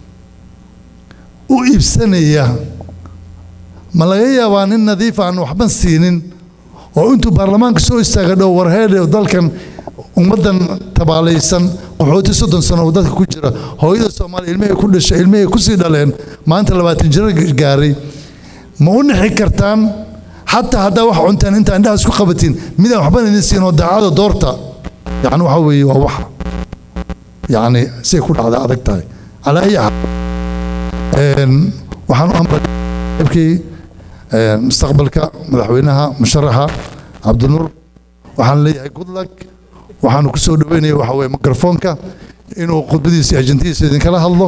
u iibsanaya ma laga yaabaa nin nadiif aan waxban siinin oo intuu baarlamaanka soo istaaga dhow warheedhe dalkan ummaddan tabaalaysan qaxooti soddon sano oo dadka ku jira hooyada soomaaliya ilmahay ku dhashay ilmahay kusii dhaleen maanta labaatan jiro gaaray ma u nixi kartaan xataa haddaa wax cuntaan intaa indhaha isku qabatiin midaan waxban idin siin oo daacada doorta yacni waxa weeye waa wax yacni say ku dhacda adag tahay calaa ayi xaal waxaan u ambalkii mustaqbalka madaxweynaha musharaxa cabdinuur waxaan leeyahay good luck waxaanu ku soo dhaweynaya waxa weeye mikrofoonka inuu khudbadiisa iyo ajantihiisa idinkala hadlo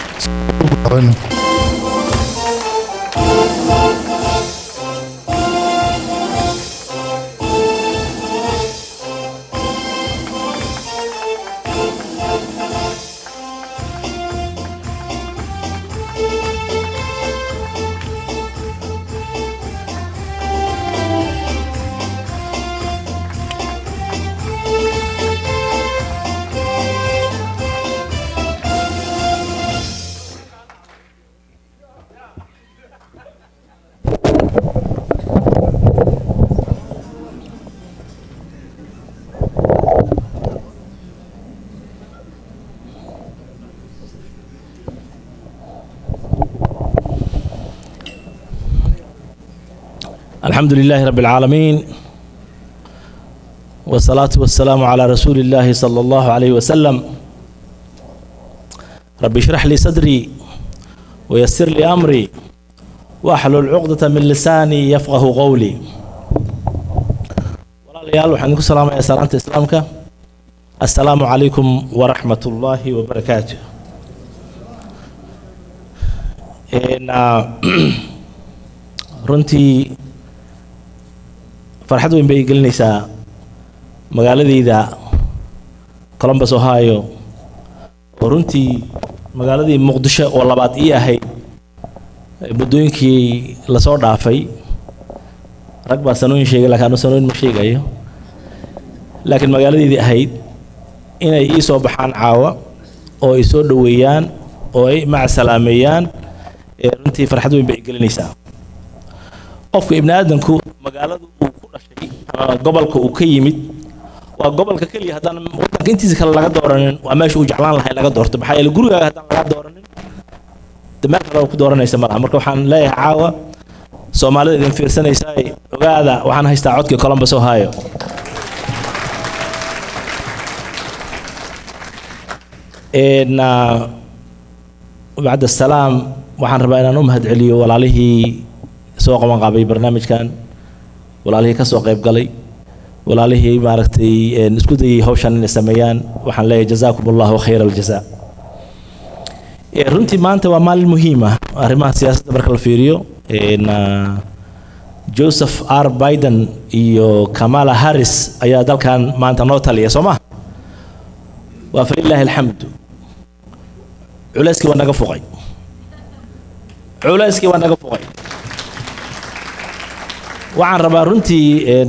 الحمد لله رب العالمين والصلاة والسلام على رسول الله صلى الله عليه وسلم رب اشرح لي صدري ويسر لي أمري واحلل عقدة من لساني يفقه قولي walaalayaal waxaan idinku salaamayaa salaanta islaamka assalaamu calaykum waraxmat ullaahi wabarakaatu runtii farxad weyn bay gelinaysaa magaaladayda columbus ohio oo runtii magaaladii muqdisho oo labaad ii ahayd muddooyinkii lasoo dhaafay rag baa sanooyin sheegay laakiin anu sanooyin ma sheegayo laakiin magaaladeydii ahayd inay ii soo baxaan caawa oo ay soo dhoweeyaan oo ay macasalaameeyaan runtii farxad weyn bay gelinaysaa qofka ibni aadanku magaalada uu ku dhashay ama gobolka uu ka yimid waa gobolka keliya haddaan wadanka intiisa kale laga dooranin waa meesha uu jeclaan lahay laga doorto maxaa yeele gurigaaga haddaan laga dooranin de meel kale oo ku dooranaysa malaha marka waxaan leeyahay caawa soomaalida idin fiirsanaysaa ogaada waxaan haystaa codkii columbus ohio bacd asalaam waxaan rabaa inaan u mahadceliyo walaalihii soo qaban qaabay barnaamijkan walaalihii ka soo qayb galay walaalihii maaragtay isku dayay hawshan inay sameeyaan waxaan leeyahay jazaakum allahu khayra aljaza runtii maanta waa maalin muhiim ah arrimaha siyaasadda marka la fiiriyo joseph r biden iyo kamala harris ayaa dalkan maanta noo taliya soo ma waa falilaahi alxamdu culayskii waa naga fuqay culayskii waa naga fuqay waxaan rabaa runtii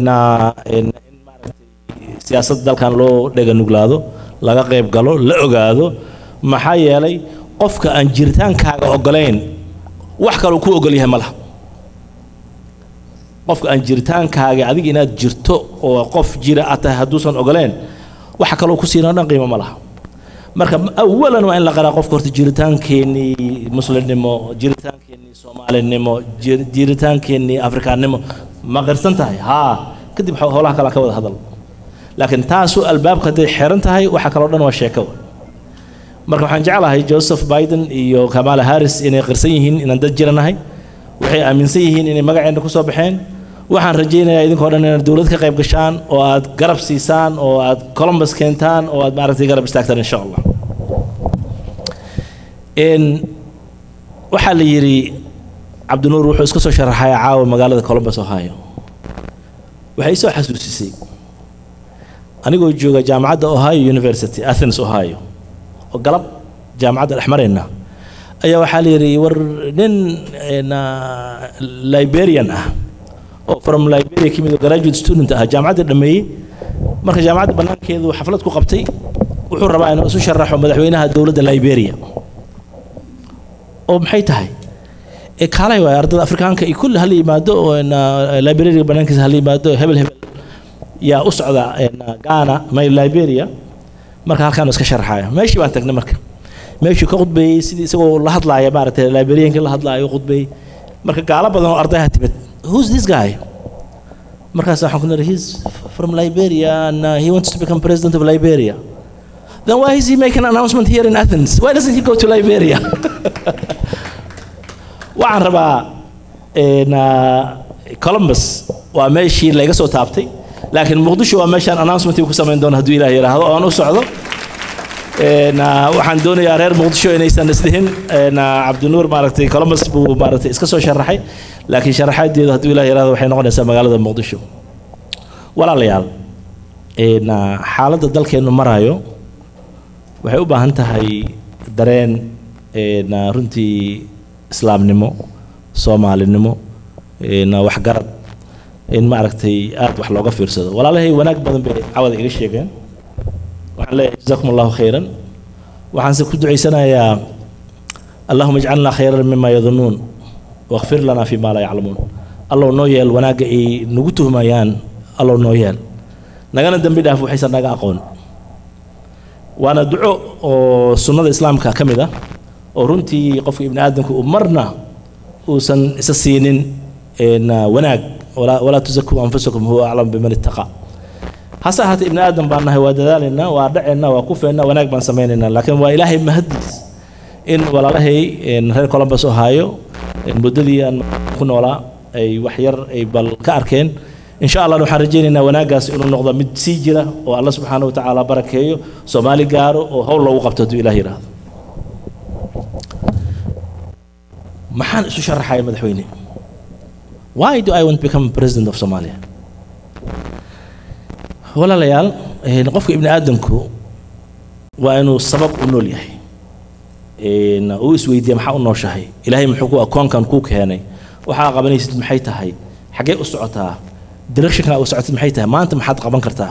siyaasadda dalkan loo dhega nuglaado laga qayb galo la ogaado maxaa yeelay qofka aan jiritaankaaga ogolayn wax kaloo ku ogol yahay ma laha qofka aan jiritaankaaga adiga inaad jirto oo qof jira aad tahay hadduusan ogoleen waxa kaloo ku siinoo dhan qiimo ma laha marka awalan waa in la qaraa qofka horta jiritaankeenii muslimnimo jiritaankeenii soomaalinimo jiritaankeenii afrikaannimo ma qirsan tahay haa kadib howlaha kale ka wada hadal laakiin taasu albaabka hadday xiran tahay waxa kaloo dhan waa sheeko marka waxaan jeclahay joseph biden iyo kamala harris inay qirsan yihiin inaan dad jiranahay waxay aaminsan yihiin inay magaceenna ku soo baxeen waxaan rajaynayaa idinkoo dhan inaad dowlad ka qayb gashaan oo aad garab siisaan oo aad columbus keentaan oo aad maaragtay garab istaagtaan insha allah waxaa la yidhi cabdinuur wuxuu iska soo sharaxay caawa magaalada columbus ohio waxay soo xasuusisay anigoo jooga jaamacadda ohio university athens ohio oo galab jaamacadda dhex marayna ayaa waxaa la yidhi war nin liberian ah oo from liberia ka mid oo graduate student ah jaamacadda dhameeyey marka jaamacadda bannaankeedu xaflad ku qabtay wuxuu rabaa inuu isu sharaxo madaxweynaha dowladda liberia oo maxay tahay ee kaalay waay ardada afrikaanka iyo kulli hala yimaado oo librariga banaankiisa hala yimaado hebel hebel yaa u socda ghana may liberia marka halkaan iska sharaxaya meeshii baan tagnay marka meeshii ka khudbeeyey sidii isagoo la hadlaaya maaragtay librariankii la hadlaaya u khudbeeyey marka gaalo badan oo ardayha timid who's this guy markaas waxaan ku niri he's from liberia and uh, he wants to become president of liberia then why is he making an announcement here in athens why doesn't he go to liberia waxaan rabaa columbus waa meeshii layga soo taabtay laakiin muqdisho waa meeshaan announcement ku samayn doono hadduu ilaah yidhaahdo oo aan u socdo waxaan doonayaa reer muqdisho inaysan isdhihin cabdinuur maaragtay columbus buu maaragtay iska soo sharaxay laakiin sharaxaadeedu hadduu ilaah yidhaahdo waxay noqonaysaa magaalada muqdisho walaalayaal xaaladda dalkeennu marayo waxay u baahan tahay dareen runtii islaamnimo soomaalinimo waxgarad in maaragtay aad wax looga fiirsado walaalahay wanaag badan bay cawada iga sheegeen waxaan leeyahay jazakum allahu khayran waxaanse ku ducaysanayaa allahuma ijcalnaa khayran mima yadunuun wakfir lanaa fi ma laa yaclamuun allow noo yeel wanaagga ay nagu tuhmayaan allow noo yeel nagana dembi dhaaf waxaysan naga aqoon waana duco oo sunnada islaamka ka mid ah oo runtii qofka ibni aadamka uu marna uusan isa siinin wanaag walaa tusakuu anfusakum huwa aclam biman ittaqa hase ahaatee ibni aadam baan nahay waa dadaalaynaa waa dhaceynaa waa kufeynaa wanaag baan samaynaynaa laakiin waa ilaahay mahadiis in walaalahay reer columbus ohaayo muddadii aan ku noolaa ay wax yar ay bal ka arkeen insha allah waxaan rajaynaynaa wanaaggaas inuu noqdo mid sii jira oo alla subxaana wa tacaala barakeeyo soomaali gaaro oo howl loogu qabto hadduu ilaah yidhaahdo maxaan isu sharaxaya madaxweyne why do i want to become president of somalia walaalayaal qofka ibni aadamku waa inuu sabab u nool yahay uu isweydiiya maxaa u nooshahay ilaahay muxuu ku akoonkan kuu keenay waxaa qabanaysid maxay tahay xaggee u socotaa directionka u socotid maxay tahay maanta maxaad qaban kartaa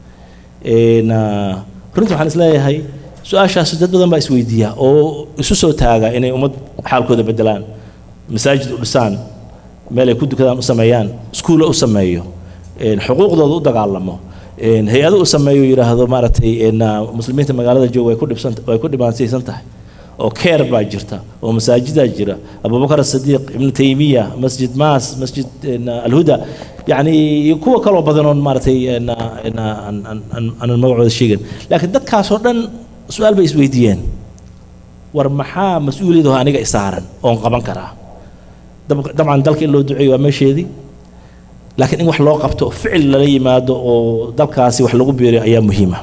runtii waxaan isleeyahay su-aashaas dad badan baa isweydiiya oo isu soo taaga inay ummad xaalkooda bedelaan masaajid u dhisaan meel ay ku dukadaan u sameeyaan iskuulla u sameeyo xuquuqdooda u dagaalamo hay-ado u sameeyo yidhaahdo maaragtay muslimiinta magaalada jooga way ku dhibsan way ku dhibaataysan tahay oo keer baa jirta oo masaajidaa jira abubakar asadiiq ibnu taymiya masjid maas masjid alhuda yani iyo kuwa kaloo badan oon maaragtay aanan magacooda sheegin laakiin dadkaasoo dhan su-aal bay isweydiiyeen war maxaa mas-uuliyadaho aniga isaaran oon qaban karaa dabcan dalka in loo duceeyo waa meesheedii laakiin in wax loo qabto ficil lala yimaado oo dalkaasi wax lagu biiriyo ayaa muhiima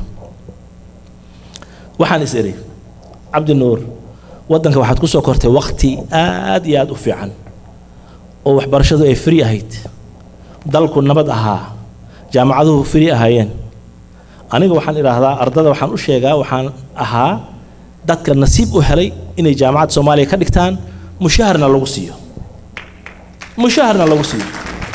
waxaan is iri cabdi nuur waddanka waxaad ku soo kortay wakti aad iyo aad u fiican oo waxbarashadu ay free ahayd dalku nabad ahaa jaamacaduhu free ahaayeen aniga waxaan idhaahdaa ardada waxaan u sheegaa waxaan ahaa dadka nasiib u helay inay jaamacadda soomaaliya ka dhigtaan mushaharna lagu siiyo mushaharna lagu siiyo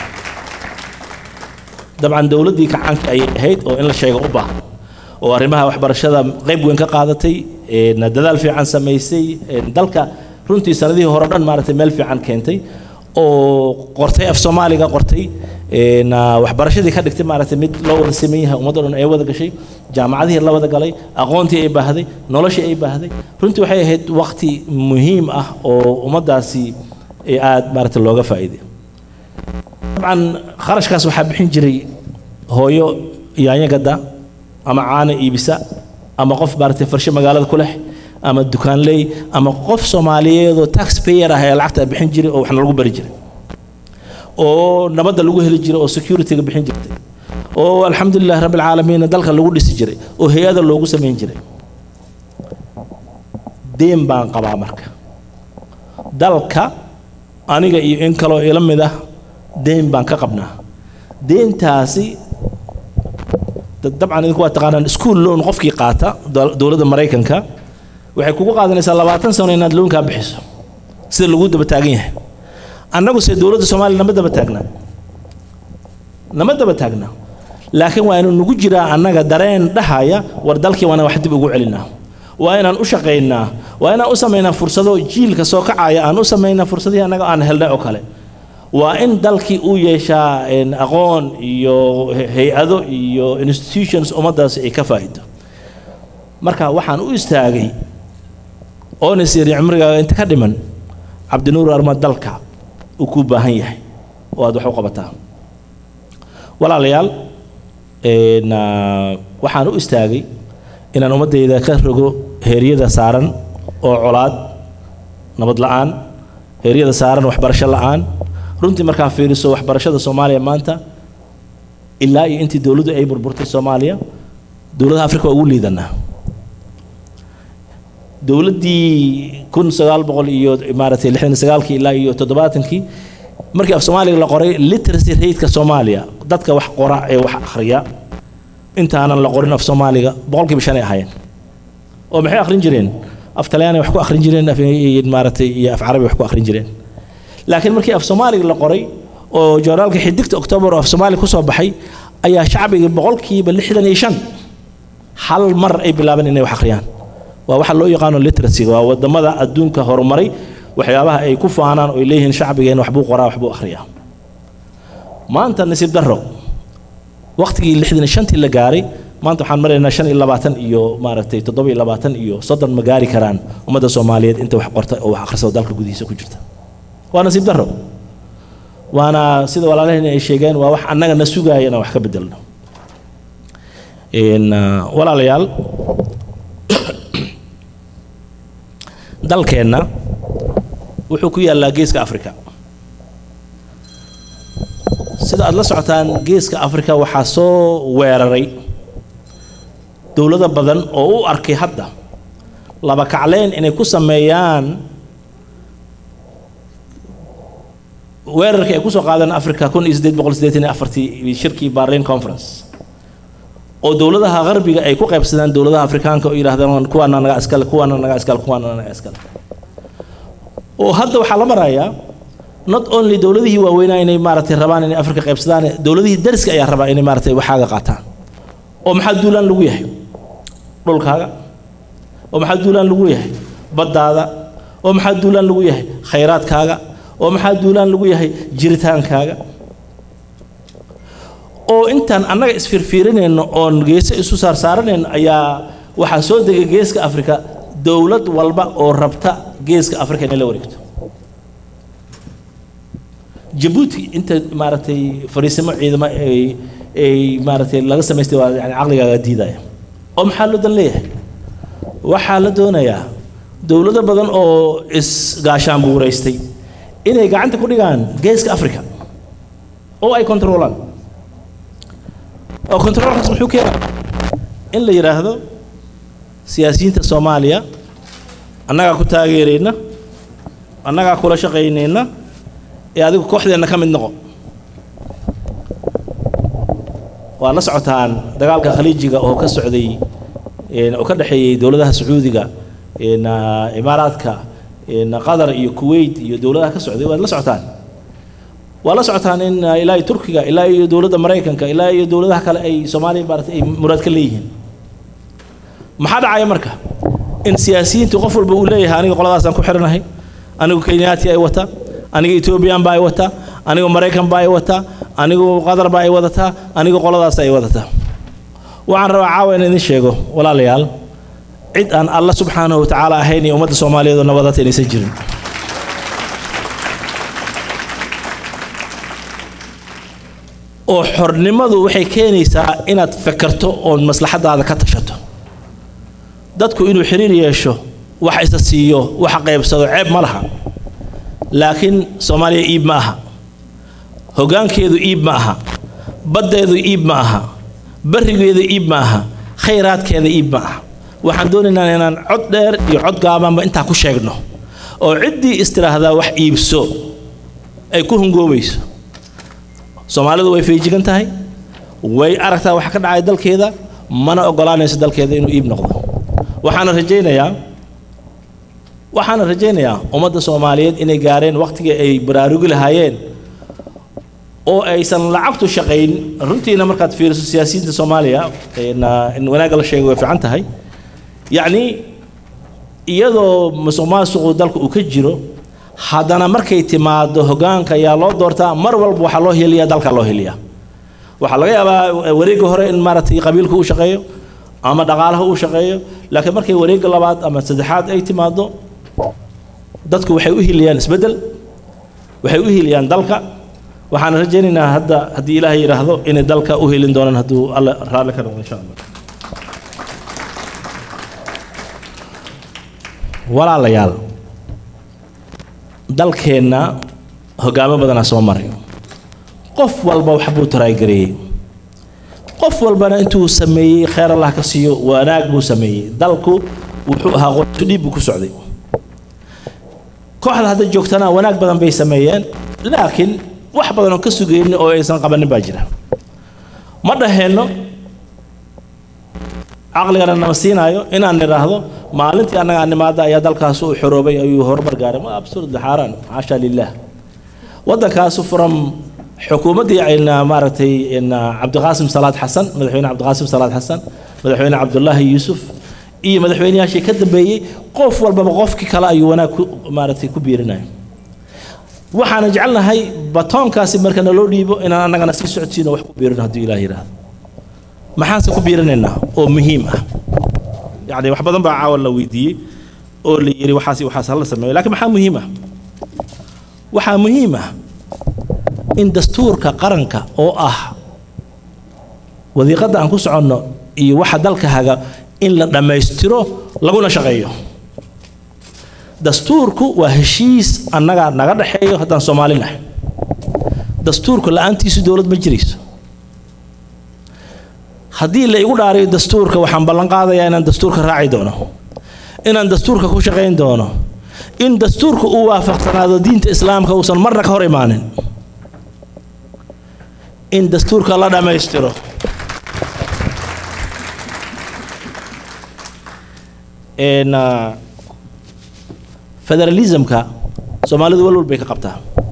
dabcan dowladdii kacaanka ayay ahayd oo in la sheego u baahan oo arrimaha waxbarashada qayb weyn ka qaadatay dadaal fiican samaysay dalka runtii sanadihii hore dhan maaragtay meel fiican keentay oo qortay af soomaaliga qortay waxbarashadii ka dhigtay maaragtay mid loo wada sameyn yahay ummadda dhan ay wada gashay jaamacadihii la wada galay aqoontii ay baahday noloshii ay baahday runtii waxay ahayd waqti muhiim ah oo ummaddaasi aad maaragtay looga faa'iiday dabcan kharashkaas waxaa bixin jiray hooyo yaanyo gadda ama caana iibisa ama qof maaragtay farshe magaalada ku leh ama dukaanley ama qof soomaaliyeed oo tax payer ah ee lacagta bixin jiray oo waxna lagu bari jiray oo nabadda lagu heli jiray oo securityga bixin jirtay oo alxamdulilah rabbi alcaalamiin dalka lagu dhisi jiray oo hay-ada loogu samayn jiray deen baan qabaa marka dalka aniga iyo in kaloo ila mid ah deen baan ka qabnaa deentaasi dabcan idinku waa taqaanaan school loan qofkii qaata dowladda maraykanka waxay kugu qaadanaysaa labaatan sano inaad loonkaa bixiso sida lagu daba taagan yahay annagu se dowladda soomaaliya nama daba taagnaa nama daba taagnaa laakiin waa inuu nagu jiraa annaga dareen dhahaya war dalkii waana wax dib ugu celinaa waa inaan u shaqaynaa waa inaan u samaynaa fursado jiilka soo kacaya aan u samaynaa fursadihii annaga aan helnay oo kale waa in dalkii uu yeeshaa een, aqoon iyo he- hay-ado iyo institutions ummaddaasi ay ka faa'ido marka waxaan u istaagay oona siri cimrigaaga inta ka dhiman cabdinuur arma dalka uu kuu baahan yahay oo aad wax u qabataa walaalayaal een, ah, waxaan u istaagay inaan ummaddayda ka rogo heeryada saaran oo colaad nabad la'aan heeryada saaran waxbarasho la'aan runtii markaa fiiriso waxbarashada soomaaliya maanta ilaa iyo intii dowladdu ay burburtay soomaaliya dowladaha afrika waa ugu liidanaa dowladdii kun sagaal boqol iyo maaragtay lixdan iyo sagaalkii ilaa iyo toddobaatankii markii af soomaaliga la qoray literacy rateka soomaaliya dadka wax qora ee wax akhriya intaanan la qorin af soomaaliga boqolkiiba shan ay ahaayeen oo maxay akhrin jireen af talyaani wax ku akhrin jireen af maaragtay iyo af carabi wax ku akhrin jireen laakiin markii af soomaaliga la qoray oo joornaalka xidigta oktoobar oo af soomaaliga kusoo baxay ayaa shacbiga boqolkiiba lixdan iyo shan hal mar ay bilaabeen inay wax akhriyaan waa waxa loo yaqaano literacy waa wadamada adduunka horumaray waxyaabaha ay ku faanaan oo ay leeyihiin shacbigeen waxbuu qoraa waxbuu akhriyaa maanta nasiib darro waqtigii lixdan iyo shantii la gaaray maanta waxaan maraynaa shan iyo labaatan iyo maaragtay toddoba iyo labaatan iyo soddon ma gaari karaan ummadda soomaaliyeed inta wax qorta oo wax akhrisada dalka gudihiisa ku jirta waa nasiib darro waana sida walaalaheen ay sheegeen waa wax annaga na sugaaya inaan wax ka bedelno Een, ah, walaalayaal dalkeenna wuxuu ku yaallaa geeska afrika sida aad la socotaan geeska afrika waxaa soo weeraray dowlado badan oo u arkay hadda laba kacleen inay ku sameeyaan weerarkii ay kusoo qaadeen africa kun iyo siddeed boqol siddeetan iyo afartii shirkii berlin conference oo dowladaha qarbiga ay ku qaybsadaan dowladaha afrikaanka oo yidhaahdaan kuwaana naga iskale kuwaana naga iskale kuwaana naga iskale oo hadda waxaa la marayaa not only dowladihii waaweynaa inay maaragtay rabaan inay afrika qaybsadaan dowladihii dariska ayaa rabaa inay maaragtay waxaaga qaataan oo maxaa duulaan lagu yahay dhulkaaga oo maxaa duulaan lagu yahay baddaada oo maxaa duulaan lagu yahay khayraadkaaga oo maxaa duulaan lagu yahay jiritaankaaga oo intaan annaga isfiirfiirinayno oon geese isu saarsaaranayno ayaa waxaa soo degay geeska afrika dowlad walba oo rabta geeska afrika inay la wareegto jabuuti inta maaragtay fariisimo ciidamo ay ay maaragtay laga samaystay waa yani caqligaaga diidaya oo maxaa loo dan leeyahay waxaa la doonayaa dowlado badan oo isgaashaan buuraystay inay gacanta ku dhigaan geeska afrika oo ay kontroolaan oo kontroolkaas muxuu keenaa in la yidhaahdo siyaasiyiinta soomaaliya annagaa ku taageerayna annagaa kula shaqaynayna ee adigu kooxdeenna ka mid noqo waa la socotaan dagaalka khaliijiga oo ka socday oo ka dhexeeyey dowladaha sacuudiga imaaraadka qatar iyo kuwait iyo dowladaha ka socday waad la socotaan waa la socotaan in ilaa iyo turkiga ilaa iyo dowladda maraykanka ilaa iyo dowladaha kale ay soomaaliya maarata ay muraad ka leeyihiin maxaa dhacaya marka in siyaasiyiintu qof walba uu leeyahay aniga qoladaasaan ku xiranahay anigu kenyaati ay wata aniga ethoobiyan baa ay wata anigu maraykan baa ay wata anigu qatar baa ay wadataa anigu qoladaas ay wadataa waxaan rabaa caawa in idin sheego walaalayaal cid aan alla subxaanahu watacaala ahayn iyo ummadda soomaaliyeed oo nabadata inaysan jirin oo xornimadu waxay keenaysaa inaad fekerto oon maslaxadaada ka tashato dadku inuu xiriir yeesho wax isa siiyo wax qaybsado ceeb ma laha laakiin soomaaliya iib ma aha hoggaankeedu iib ma aha baddeedu iib ma aha barrigeedu iib ma aha khayraadkeeda iib ma aha waxaan doonaynaa inaan cod dheer iyo cod gaabanba intaa ku sheegno oo ciddii istiraahdaa wax iibso ay ku hungoobayso soomaalidu way feejigan tahay way aragtaa wax ka dhacay dalkeeda mana ogolaanayso dalkeeda inuu iib noqdo waxaana rajaynayaa waxaana rajaynayaa ummadda soomaaliyeed inay gaareen waqtigii ay baraarugi lahaayeen oo aysan lacagtu shaqayn runtiina markaad fiiriso siyaasiyiinta soomaaliya in wanaagga la sheego way fiican tahay yacni iyadoo musuq maasuqu dalka uu ka jiro haddana markay timaado hogaanka ayaa loo doortaa mar walba waxaa loo heliyaa dalka loo heliyaa waxaa laga yaabaa wareegga hore in maaragtay qabiilku uu shaqeeyo ama dhaqaalaha uu shaqeeyo laakiin markay wareegga labaad ama saddexaad ay timaado dadku waxay u hiliyaan isbeddel waxay u hiliyaan dalka waxaan rajaynaynaa hadda haddii ilaahay yidhaahdo inay dalka u helin doonaan hadduu alle raalli ka noqdo insha allah walaalayaal dalkeenna hogaamo badanaa soo maray qof walba wax buu taraagareeyey qof walbana intuu sameeyey kheyr allah ka siiyo wanaag buu sameeyey dalku wuxuu ahaa qoysu dhiib buu ku socday kooxda hadda joogtana wanaag badan bay sameeyeen laakiin wax badan oo ka sugaynin oo aysan qabanin baa jira ma dhaheenno caqligana nama siinaayo inaan nidhaahdo maalintii annaga nimaada ayaa dalkaas u xoroobay ayuu horumar gaaray ma absurd xaaraan xaasha lilah waddankaasu furam xukuumaddii ayna maaragtay cabdiqaasim salaad xasan madaxweyne cabdiqaasim salaad xasan madaxweyne cabdulaahi yuusuf iyo madaxweynayaashii ka dambeeyey qof walbaba qofkii kale ayuu wanaag ku maaragtay ku biirinaya waxaana jecelnahay batoonkaasi marka naloo dhiibo inaan annagana sii socodsiino wax ku biirino hadduu ilaah yidhaahdo maxaanse ku biirinaynaa oo muhiim ah yacni wax badan baa caawa la weydiiyey oo la yidhi waxaas waxaas hala sameeyo laakiin maxaa muhiim ah waxaa muhiim ah in dastuurka qaranka oo ah wadiiqadda aan ku soconno iyo waxa dalka haga in la dhammaystiro laguna shaqeeyo dastuurku waa heshiis annaga naga dhexeeyo haddaan soomaali nahay dastuurku la-aantiisu dowlad ma jirayso haddii la igu dhaariyo dastuurka waxaan ballan qaadayaa inaan dastuurka raaci doono inaan dastuurka ku shaqayn doono in dastuurka uu waafaqsanaado diinta islaamka uusan marna ka hor imaanin in dastuurka la dhammaystiro federalismka soomaalidu walwal bay ka qabtaa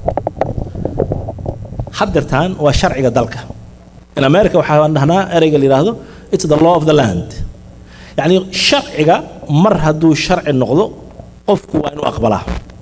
haddeertaan waa sharciga dalka in america waxaan dhahnaa ereyga la yidhaahdo it's the law of the land yacni sharciga mar hadduu sharci noqdo qofku waa inuu aqbalaa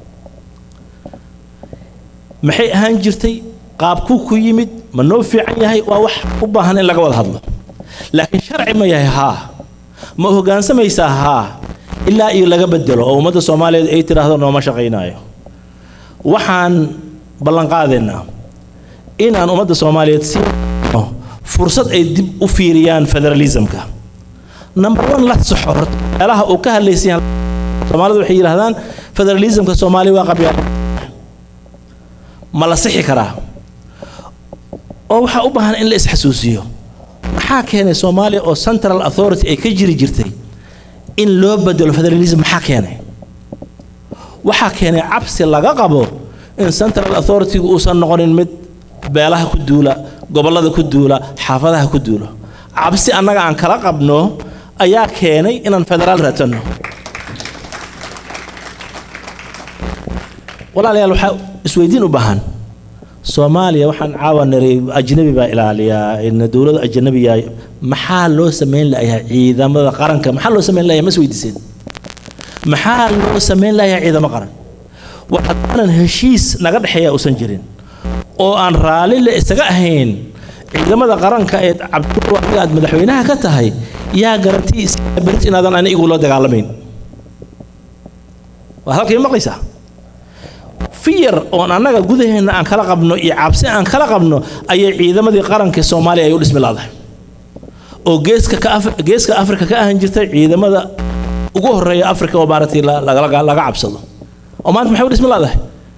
maxay ahaan jirtay qaabkuu ku yimid ma noo fiican yahay waa wax u baahan in laga wada hadlo laakiin sharci ma yahay haa ma hoggaansamaysaa haa ilaa iyo laga bedelo oo ummadda soomaaliyeed ay tidhaahdo nooma shaqaynaayo waxaan ballanqaadaynaa inaan ummadda soomaaliyeed si fursad ay dib u fiiriyaan federalismka number one la saxo horta meelaha uu ka hadlaysan yahay soomaalidu waxay yidhahdaan federalismka soomaaliya waa qabyaal ma la sixi karaa oo waxaa u baahan in la isxasuusiyo maxaa keenay soomaaliya oo central authority ay ka jiri jirtay in loo bedelo federalism maxaa keenay waxaa keenay cabsi laga qabo in central authority-gu uusan noqonin mid beelaha ku duula gobollada ku duula xaafadaha ku duula cabsi annaga aan kala qabno ayaa keenay inaan federaal raadsanno walaalayaal waxaa isweydiin u baahan soomaaliya waxaan caawa niray ajnabi baa ilaaliyaa in dowlada ajnabiya maxaa loo samayn layahay ciidamada qaranka maxaa loo samayn layahay ma isweydiiseen maxaa loo samayn layahay ciidamo qaran war haddaanan heshiis naga dhexeeya uusan jirin oo aan raalli la isaga ahayn ciidamada qaranka ee cabdinuur adiga aad madaxweynaha ka tahay yaa garanti berit inaadan ani igula dagaalamayn waa halkay maqlaysaa fiyar oon annaga gudaheenna aan kala qabno iyo cabsi aan kala qabno ayay ciidamadii qaranka soomaaliya ay u dhismi laadahay oo geeska ka geeska afrika ka ahan jirtay ciidamada ugu horeeya afrika oo maaragtay laga cabsado oo maanta maxay u dhismi laadahay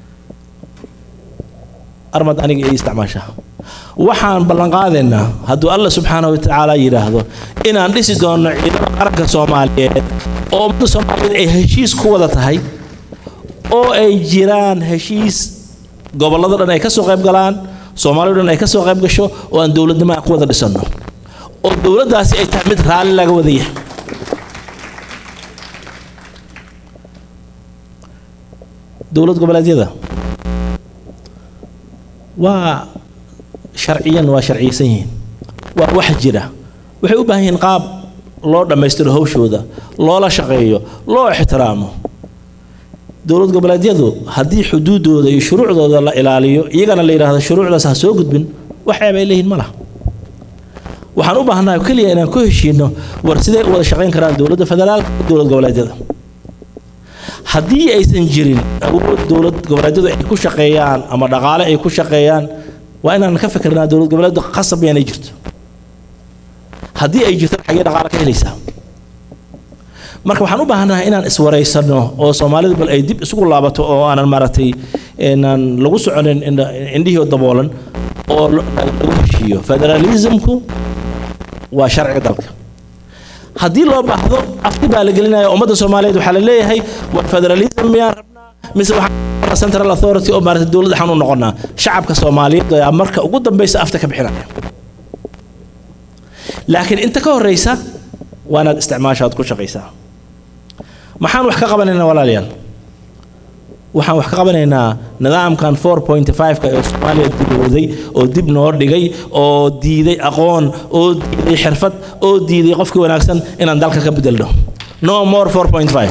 armad aniga ay isticmaashaa waxaan ballanqaadaynaa hadduu alla subxaanahu watacaala yidhaahdo inaan dhisi doono ciidamada qaranka soomaaliyeed oo ummadda soomaaliyeed ay heshiis ku wada tahay oo ay jiraan heshiis gobollada dhan ay ka soo qayb galaan soomaaliya dhan ay ka soo qayb gasho oo aan dowladnimo aan ku wada dhisanno oo dowladdaasi ay tahay mid raalli laga wada yahay dowlad goboleedyada waa sharciyan waa sharciyeysan yihiin waa wax jira waxay u baahan yihiin qaab loo dhammaystiro hawshooda loola shaqeeyo loo ixtiraamo dowlad goboleedyadu haddii xuduudooda iyo shuruucdooda la ilaaliyo iyagana la yidhaahdo shuruucdaas ha soo gudbin wax ceeb ay leeyihin ma laha waxaan u baahanahay keliya inaan ku heshiino war sidee u wada shaqayn karaan dowladda federaalka iyo dowlad goboleedyada haddii aysan jirin awood dowlad goboleedyadu ay ku shaqeeyaan ama dhaqaale ay ku shaqeeyaan waa inaan ka fikirnaa dowlad goboleedu qasab inay jirto haddii ay jirto xagee dhaqaale ka helaysaa marka waxaan u baahanahay inaan iswareysano oo soomaalidu bal ay dib isugu laabato oo aanan maaragtay inaan lagu soconin indha- indhihii oo daboolan oo lo- lagu heshiiyo federalismku waa sharciga dalka haddii loo baahdo afti baa la gelinaya ummadda soomaaliyeed waxaa la leeyahay war federalism miyaan rabnaa mise waxaan central authority oo maaragtay dowlad waxaan u noqonaa shacabka soomaaliyeed ayaa marka ugu dambeysa afta ka bixinaya laakiin inta ka horeysa waa inaad isticmaashaad ku shaqaysaa maxaan wax ka qabanaynaa walaalayaal waxaan wax ka qabanaynaa nidaamkan 4.5ka ee soomaaliya dibowday oo dib noo dhigay oo diiday aqoon oo diiday xirfad oo diiday qofkii wanaagsan inaan dalka ka bedelno no more 4.5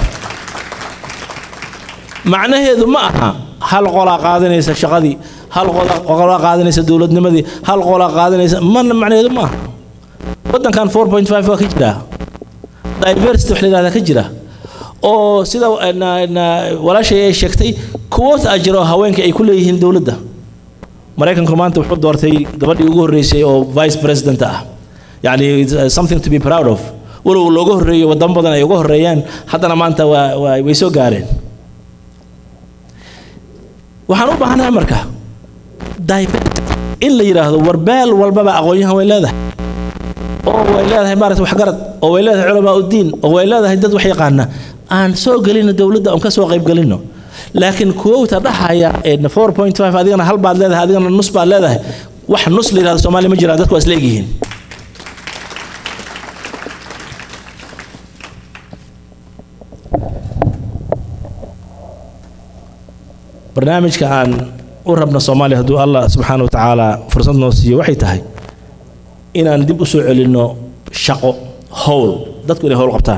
macnaheedu ma aha hal qolaa qaadanaysa shaqadii hal qola- qolaa qaadanaysa dowladnimadii hal qolaa qaadanaysa mana macnaheedu ma aha waddankan 4.5 waa ka jira diversity wax la yidhahdaa ka jira oo sida na- na- walaashay ay sheegtay kuwood a jiro haweenka ay ku leeyihiin dowladda maraykanku maanta wuxuu doortay gabadhii ugu horreysay oo vice president ah yacni it's, uh, something to be proud of walow looga horreeyo wadamo badan ay uga horreeyaan haddana maanta waa waa- way soo gaareen waxaan u baahanahay marka diversity in la yidhaahdo war beel walbaba aqoon-yahan way leedahay oo way leedahay maaragta waxgarad oo way leedahay culamaa uddiin oo way leedahay dad wax yaqaana aan soo gelino dowladda aan ka soo qayb gelino laakiin kuwowta dhahaya ee 4.5 adigana hal baad leedahay adigana nus baad leedahay wax nus la yidhahdo soomaaliya ma jiraan dadku waa isleegyihiin barnaamijka aan u rabna soomaaliya hadduu allah subxaana wa tacaala fursad noo siiyo waxay tahay inaan dib u soo celinno shaqo howl dadku inay howl qabtaan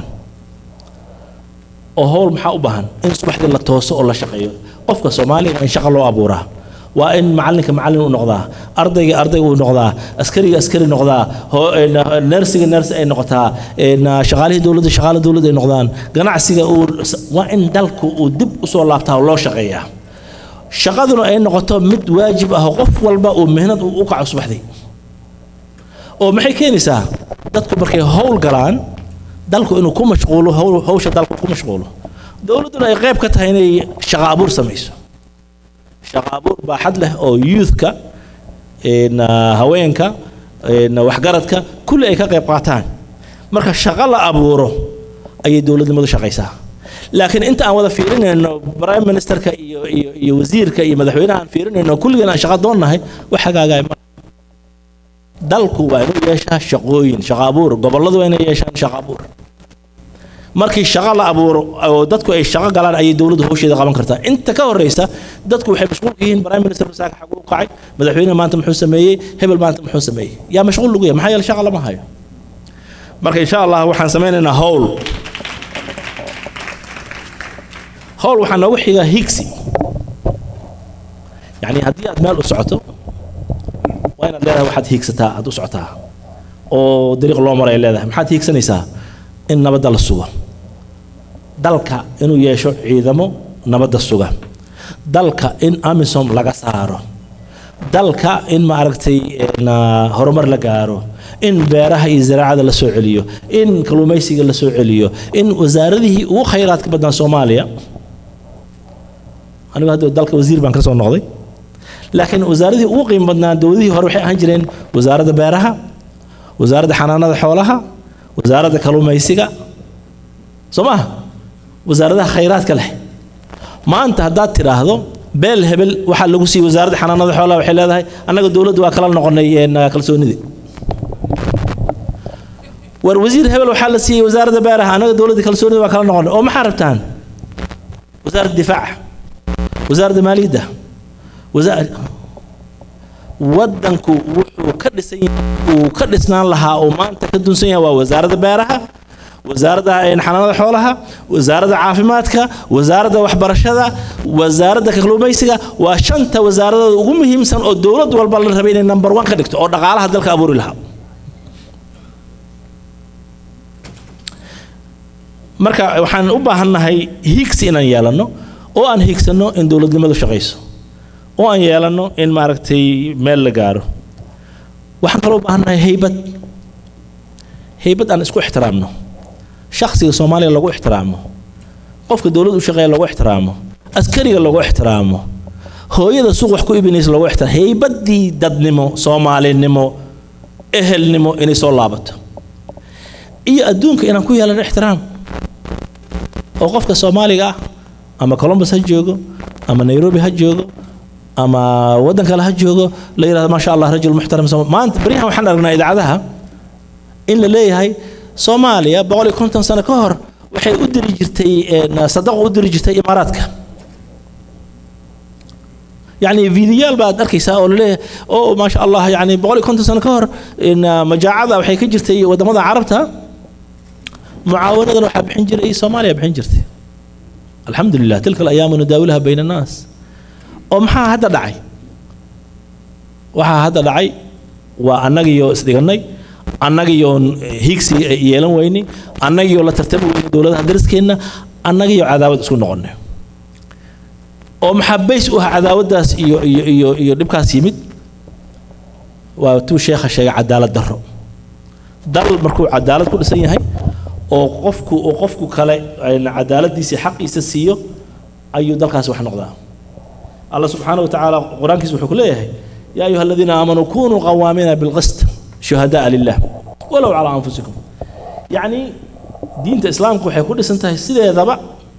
oo howl maxaa u baahan in subaxdii la tooso oo la shaqeeyo qofka soomaaliga in shaqo loo abuuraa waa in macalinka macalin u noqdaa ardayga arday uu noqdaa askariga askari noqdaa ho- een, neersiga neers ay noqotaa een, shaqaalihii dowladda shaqaale dowladda ay noqdaan ganacsiga uu waa in dalku uu dib usoo laabtaa oo loo shaqeeyaa shaqaduna ay noqoto mid waajib ah oo qof walba uu mihnad u kaco subaxdii oo maxay keenaysaa dadku markay howl galaan dalku inuu ku mashquulo howl- hawsha dalku ku mashquulo dowladduna ay qayb ka tahay inay shaqo abuur samayso shaqo abuur baaxad leh oo youthka een, ah, haweenka een, waxgaradka kulli ay ka qayb qaataan marka shaqo la abuuro ayay dowladnimadu shaqaysaa laakiin inta aan wada fiirinayno prime ministerka iyo iyo iyo wasiirka iyo madaxweynaha aan fiirinayno kulligeen aan shaqo doonnahay wax hagaagaya ma dalku waa inuu yeeshaa shaqooyin shaqo abuur gobolladu waa inay yeeshaan shaqo abuur markii shaqo la abuuro oo dadku ay shaqo galaan ayay dowladdu hawsheeda qaban kartaa inta ka horeysa dadku waxay mashquul ka yihiin prime minister wasaaka xaguu kacay madaxweyne maanta muxuu sameeyey hebel maanta muxuu sameeyey yaa mashquul lagu yahay maxaa yeele shaqa lama hayo marka insha allah waxaan sameynaynaa howl howl waxaa noogu xiga higsi yacni haddii aad meel u socoto waa inaad leedahay waxaad hiigsataa aad u socotaa oo dariiq loo maray leedahay maxaad hiigsanaysaa in nabadda la sugo dalka inuu yeesho ciidamo nabadda suga dalka in amisom laga saaro dalka in maaragtay een, ah, horumar la gaaro in beeraha iyo ziraacada la soo celiyo in kalluumaysiga la soo celiyo in wasaaradihii ugu khayraadka badnaa soomaaliya anigu hadda dalka wasiir baan ka soo noqday laakiin wasaaradihii ugu qiimo badnaa dowladihii hore waxay ahaan jireen wasaaradda beeraha wasaaradda xanaanada xoolaha wasaaradda kalluumaysiga soo maha wasaaradaha khayraadka leh maanta haddaad tidhaahdo beel hebel waxaa lagu siiyey wasaaradda xanaanada xoolaha waxay leedahay annaga dowladdu waa kala noqonay een, kalsoonidii war wasiir hebel waxaa la siiyey wasaaradda beeraha annaga dowladda kalsoonida waa kala noqonay oo maxaa rabtaan wasaaradda difaaca wasaaradda maaliyadda wasaar waddanku wuxuu ka dhisan yahay uu ka dhisnaan lahaa oo maanta ka dunsan yahay waa wasaaradda beeraha wasaaradda xanaanada xoolaha wasaaradda caafimaadka wasaaradda waxbarashada wasaaradda kalluumaysiga waa shanta wasaaradooda ugu muhiimsan oo dowlad walba la rabay inay number one ka dhigto oo dhaqaalaha dalka abuuri lahaa marka waxaan u baahannahay higsi inaan yeelanno oo aan higsanno in dowladnimadu shaqayso oo aan yeelanno in maaragtay meel la gaaro waxaan kaloo u baahannahay haybad haybad aan isku ixtiraamno shakhsiga soomaaliga lagu ixtiraamo qofka dowladda u shaqeeya lagu ixtiraamo askariga lagu ixtiraamo hooyada suuq wax ku ibinaysa lagu ixtiraamo haybaddii dadnimo soomaalinimo ehelnimo inay soo laabato iyo adduunka inaan ku yeelano ixtiraam oo qofka soomaaliga ah ama columbus ha joogo ama nairobi ha joogo ama waddan kale ha joogo la yidhahdo maasha allah rajul muxtaram maanta baryahan waxaan aragnaa idaacadaha in la leeyahay soomaaliya boqol iyo konton sano ka hor waxay u diri jirtay sadaqo u diri jirtay imaaraadka يعني فيديوال بعد أركيسا أو ليه أو ما شاء الله يعني بقولي كنت سنة كهر إن مجاعة وحي كجرتي ودمضة عربتها معاونة وحا بحنجر أي صوماليا بحنجرتي الحمد لله تلك الأيام نداولها بين الناس ومحا هذا دعي وحا هذا دعي وأنغيو إسدغني أنغيو هيكسي يلن ويني أنغيو لا ترتب وين دولة درسكينا أنغيو عذاب اسكو نقولنا oo maxabays u ah cadaawadaas iyo iyo iyo iyo dhibkaas yimid waa tuu sheekha sheegay cadaalad darro dal markuu cadaalad ku dhisan yahay oo qofku oo qofku kale cadaaladiisa xaqiisa siiyo ayuu dalkaasi wax noqdaa allah subxaanahu wa tacaala qur-aankiisa wuxuu ku leeyahay yaa ayuha aladiina aamanuu kunuu qawaamiina bilqist shuhadaa lilah walow calaa anfusikum yacni diinta islaamku waxay ku dhisan tahay sideedaba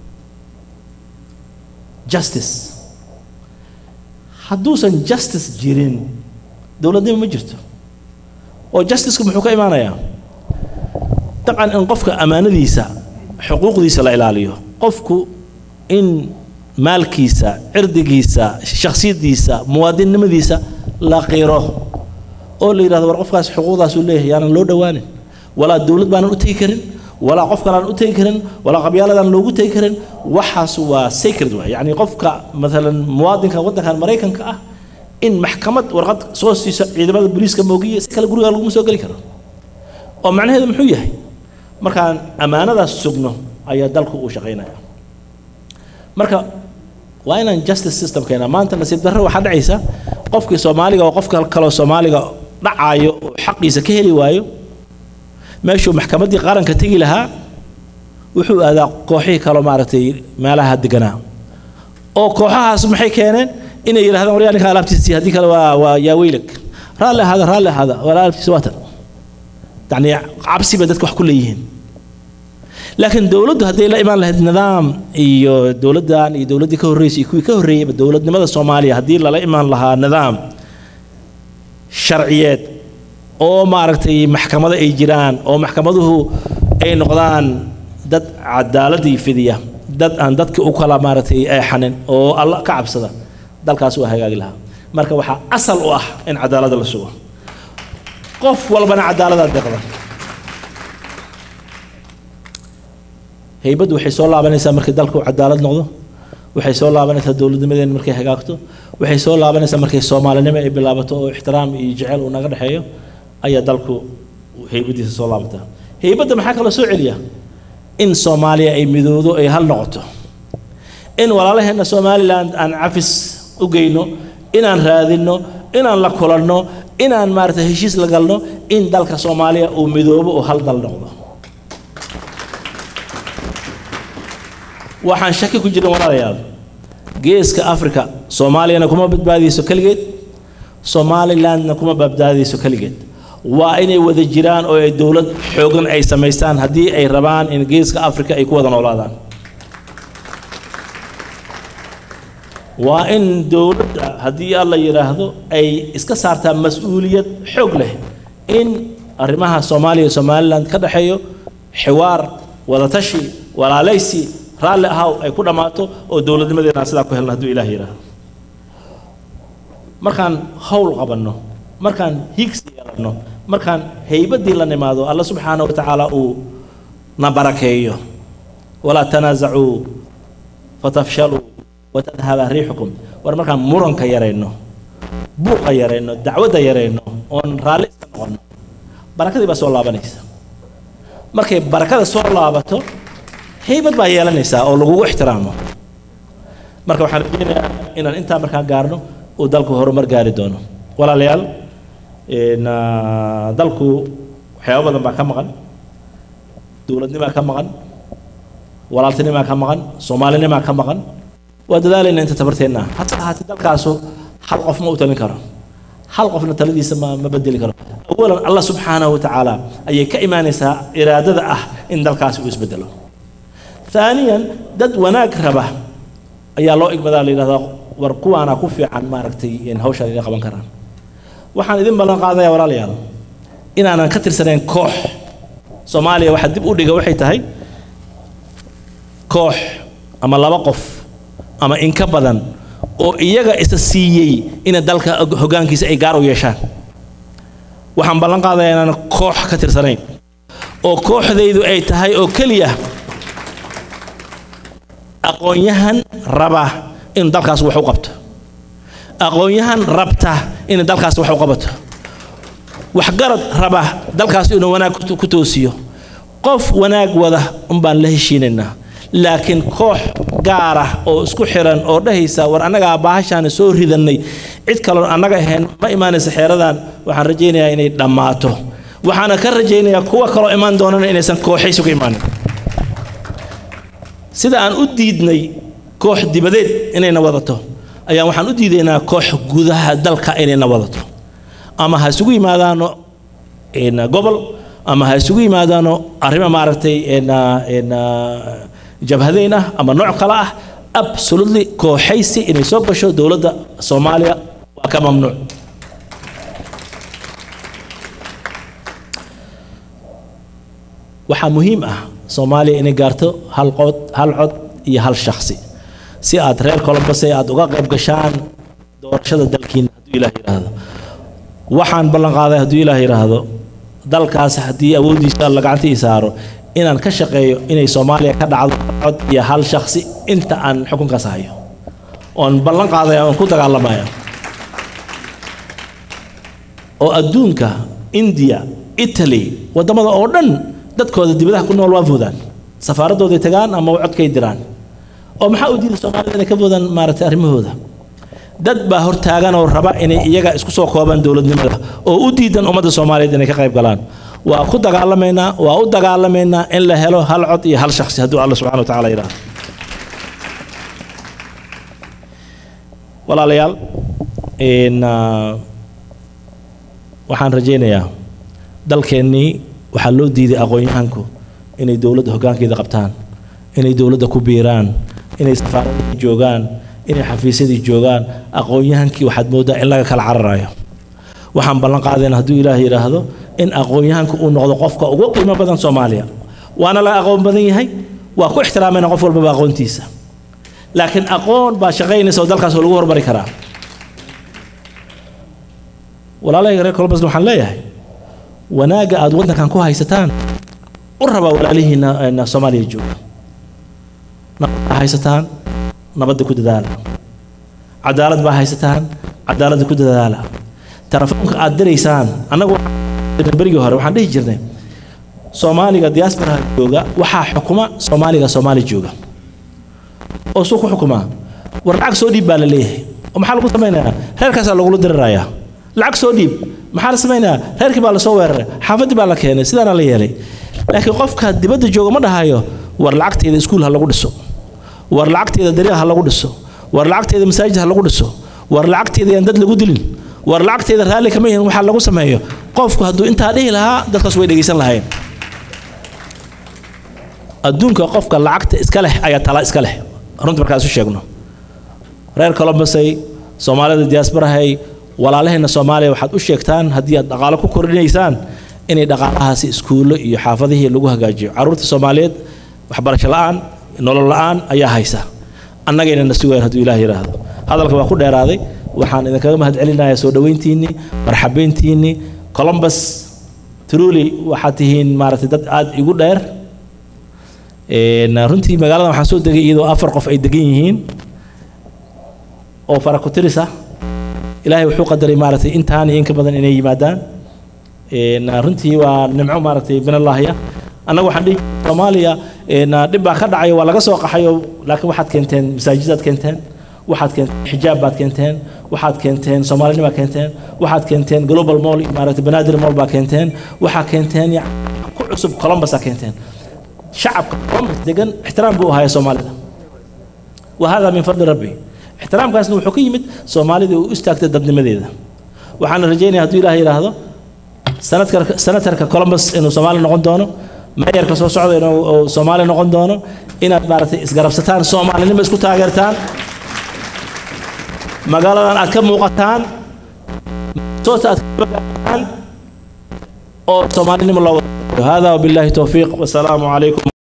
justice hadduusan justice jirin dowladnimo ma jirto oo justiceka muxuu ka imaanayaa dabcan in qofka ammaanadiisa xuquuqdiisa la ilaaliyo qofku in maalkiisa cirdigiisa shakhsiyadiisa muwaadinnimadiisa la qiro oo la yidhahdo war qofkaas xuquuqdaasuu leeyahay yaanan loo dhowaanin walaa dowlad baanan u tegi karin walaa qof kalaan u tegi karin walaa qabyaaladaan loogu tegi karin waxaas waa sacred waay yacni qofka maalan muwaadinka waddankan maraykanka ah in maxkamad warqad soo siiso ciidamada booliiska moogiya si kale guriga laguma soo geli karo oo macnaheedu muxuu yahay markaan ammaanadaas sugno ayaa dalku uu shaqaynaya marka waa inaan justice system keena maanta nasiib darro waxaa dhacaysa qofkii soomaaliga oo qofka kaloo soomaaliga dhacaayo oo xaqiisa ka heli waayo meeshuu maxkamaddii qaranka tegi lahaa wuxuu aadaa kooxihii kaloo maaragtay meelaha deganaa oo kooxahaas maxay keeneen inay yidhahdaan waryaa ninka alaabtiisii haddii kale waa waa yaa weylag raalli ahaada raalli ahaada waa alaabtiisi waatan yacni cabsi bay dadka wax ku leeyihiin laakiin dowladdu hadday la imaan lahayd nidaam iyo dowladdan iyo dowladdii ka horreysay iyo kuwii ka horreeyeyba dowladnimada soomaaliya haddii lala imaan lahaa nidaam sharciyeed oo maaragtay maxkamado ay jiraan oo maxkamaduhu ay noqdaan dad cadaaladii fidiya dad aan dadka u kala maaragtay eexanin oo alla ka cabsada dalkaas waa hagaagi lahaa marka waxaa asal u ah in cadaaladda la sugo qof walbana cadaaladaa deeqda haybaddu waxay soo laabanaysaa markii dalku cadaalad noqdo waxay soo laabanaysaa dowladnimadeena markay hagaagto waxay soo laabanaysaa markay soomaalinimo ay bilaabato oo ixtiraam iyo jecel uu naga dhexeeyo ayaa dalku haybadiisa soo laabataa haybadda maxaa kaloo soo celiya in soomaaliya ay midoodo ay hal noqoto in walaalaheenna somaliland aan cafis u geyno inaan raadinno inaan la kulanno inaan maaragtay heshiis la galno in dalka soomaaliya uu midoobo oo hal dal noqdo waxaan shaki ku jirin walaalayaal geeska africa soomaaliyana kuma badbaadiyeyso keligeed somalilandna kuma badbaadiyeyso keligeed waa inay wada jiraan oo ay dowlad xoogan ay samaystaan haddii ay rabaan in geeska africa ay ku wada noolaadaan waa in dowladda haddii alla yidhaahdo ay iska saartaa mas-uuliyad xoog leh in arrimaha soomaaliya iyo somaliland ka dhexeeyo xiwaar wadatashi walaalaysi raalli ahaw ay ku dhammaato oo dowladnimadeena aan sidaa ku helno hadduu ilaah yidhaahdo markaan howl qabanno markaan higsi yeelanno markaan haybaddii la nimaado alla subxaana wa tacaala uu na barakeeyo walaa tanaasacuu fatafshaluu watadhaba riixukum war markaan muranka yarayno buuqa yarayno dacwadda yarayno oon raalli iska noqono barakadii baa soo laabanaysa markay barakada soo laabato haybad baa yeelanaysaa oo lagugu ixtiraamo marka waxaan rajeynayaa inaan intaa markaan gaarno uu dalku horumar gaari doono walaalayaal dalku waxyaabo badan baa ka maqan dowladnimaa ka maqan walaaltinimaa ka maqan soomaalinimaa ka maqan waa dadaalayna inta tabarteenna hase ahaatee dalkaasu hal qof ma u talin karo hal qofna taladiisa ma ma bedeli karo awalan allah subxaanahu watacaala ayay ka imaanaysaa iraadada ah in dalkaasi uu isbedelo ثانيا dad wanaag raba ayaa loo igmadaa la yidhahdaa war kuwaana ku fiican maaragtay in hawshaan inay qaban karaan waxaan idin ballan qaadaya walaalayaal inaanan ka tirsanayn koox soomaaliya waxaa dib u dhiga waxay tahay koox ama laba qof ama in ka badan oo iyaga isa siiyey ina dalka hoggaankiisa ay gaar u yeeshaan waxaan ballan qaadayaa inaanan koox ka tirsanayn oo kooxdaydu ay tahay oo keliya aqoon-yahan raba inuu dalkaas wax u qabto aqoon-yahan rabta inuu dalkaas wax u qabato waxgarad raba dalkaas inuu wanaag ku toosiyo qof wanaag wada unbaan la heshiinaynaa laakiin koox gaar ah oo isku xiran oo dhahaysa war annagaa baahashaana soo ridannay cid kaloo annaga ahayn ma imaanaysa xeeradan waxaan rajaynayaa inay dhammaato waxaana ka rajaynayaa kuwa kaloo imaan doonana inaysan kooxaysi ku imaanin sida aan u diidnay koox dibadeed inayna wadato ayaan waxaan u diidaynaa koox gudaha dalka inayna wadato ama ha isugu yimaadaano gobol ama ha isugu yimaadaano arrimo maaragtay jabhadeyn ah ama nooc kale ah absolutely kooxaysi inay soo gasho dowladda soomaaliya waa ka mamnuuc waxaa muhiim ah soomaaliya inay gaarto hal qod hal cod iyo hal shakhsi si aad reer colombose aad uga qayb gashaan doorashada dalkiina hadduu ilaah yidhaahdo waxaan ballan qaaday hadduu ilaah yidhaahdo dalkaas haddii awooddiisa alla gacanta ii saaro inaan ka shaqeeyo inay soomaaliya ka dhacdo cod iyo hal shakhsi inta aan xukunkaas hayo oon ballan qaadaya oon ku dagaalamaya oo adduunka indiya italy waddamada oo dhan dadkooda dibadaha ku nool waa foodaan safaaradooday tagaan ama codkay diraan oo maxaa u diiday soomaalida inay ka foodaan maaragtay arrimahooda dad baa hortaagan oo raba inay iyaga isku soo koobaan dowladnimada oo u diidan ummadda soomaaliyeed inay ka qayb galaan waa ku dagaalamaynaa waa u dagaalamaynaa in la helo hal cod iyo hal shakhsi hadduu alla subxana wa tacaala yidhaahdo walaalayaal waxaan rajaynayaa dalkeennii waxaa loo diiday aqoon-yahanku inay dowladda hoggaankeeda qabtaan inay dowladda ku biiraan inay safaaradii joogaan inay xafiisyadii joogaan aqoon-yahankii waxaad mooddaa in laga kala cararayo waxaan ballan qaadayna hadduu ilaah yidhaahdo in aqoon-yahanku uu noqdo qofka ugu qiimo badan soomaaliya waana laga aqoon badan yahay waa ku ixtiraamayna qof walbaba aqoontiisa laakiin aqoon baa shaqaynaysa oo dalkaas lagu hormari karaa walaalahayga reer colbasna waxaan leeyahay wanaagga aad waddankan ku haysataan u raba walaalihiina soomaaliya jooga nabad baa haysataan nabadda ku dadaala cadaalad baa haysataan cadaaladda ku dadaala telefoonka aad diraysaan annagu berigii hore waxaan dhihi jirnay soomaaliga diasporaha jooga waxaa xukuma soomaaliga soomaali jooga oo suu ku xukumaa war lacag soo dhiib baa la leeyahay oo maxaa lagu samaynayaa reerkaasaa lagula dirirayaa lacag soo dhiib maxaa la samaynayaa reerkii baa lasoo weeraray xaafaddii baa la keenay sidaana la yeelay laakiin qofka dibadda jooga ma dhahayo war lacagteeda iskuul ha lagu dhiso war lacagteeda dariiq ha lagu dhiso war lacagteeda masaajid ha lagu dhiso war lacagteeda yaan dad lagu dilin war lacagteeda raalli kama yihin waxaa lagu sameeyo qofku hadduu intaa dhihi lahaa dadkaas way dhegaysan lahayn adduunka qofka lacagta iska leh ayaa tala iska leh runta markaan isu sheegno reer colombosay soomaalida diasporahay walaalahayna soomaaliya waxaad u sheegtaan haddii aad dhaqaalo ku kordhinaysaan inay dhaqaalahaasi iskuullo iyo xaafadihii lagu hagaajiyo carruurta soomaaliyeed waxbarasho la'aan nolol la'aan ayaa haysa annagayna na sugayn hadduu ilaah yidhaahdo hadalka waa ku dheeraaday waxaan idinkaga mahad celinayaa soo dhoweyntiinnii marxabeyntiinnii columbus truly waxaad tihiin maaragtay dad aad igu dheer Een, runtii magaaladan waxaan soo degay iyadoo afar qof ay degan yihiin oo farakutiris ah ilaahay wuxuu qadaray maaragtay intaan iyo in ka badan inay yimaadaan Een, runtii waa nimco maaragtay minallaahiya annaga waxaan dhihi soomaaliya een, dhib baa ka dhacay waa laga soo qaxayo laakiin waxaad keenteen masaajidaad keenteen waxaad keenteen xijaab baad keenteen waxaad keenteen soomaalinimaa keenteen waxaad keenteen global mall iyo maaragtay banaadir mall baa keenteen waxaa keenteen yac- ku cusub colombusaa keenteen shacabka columbus degan ixtiraam buu ahaya soomaalida wahada min fadli rabbi ixtiraamkaasna wuxuu ka yimid soomaalida u istaagtay dadnimadeeda waxaana rajaynaya hadduu ilaah yidhaahdo sanadka senatarka columbus inuu soomaali noqon doono meeyarka soo socda inuu uu soomaali noqon doono inaad maaragtay isgarabsataan soomaalinimo isku taageertaan magaaladan aad ka muuqataan soota aad ka bagaataan oo soomaalinimo loo wada hada wabillahi towfiiq wasalaamu calaykum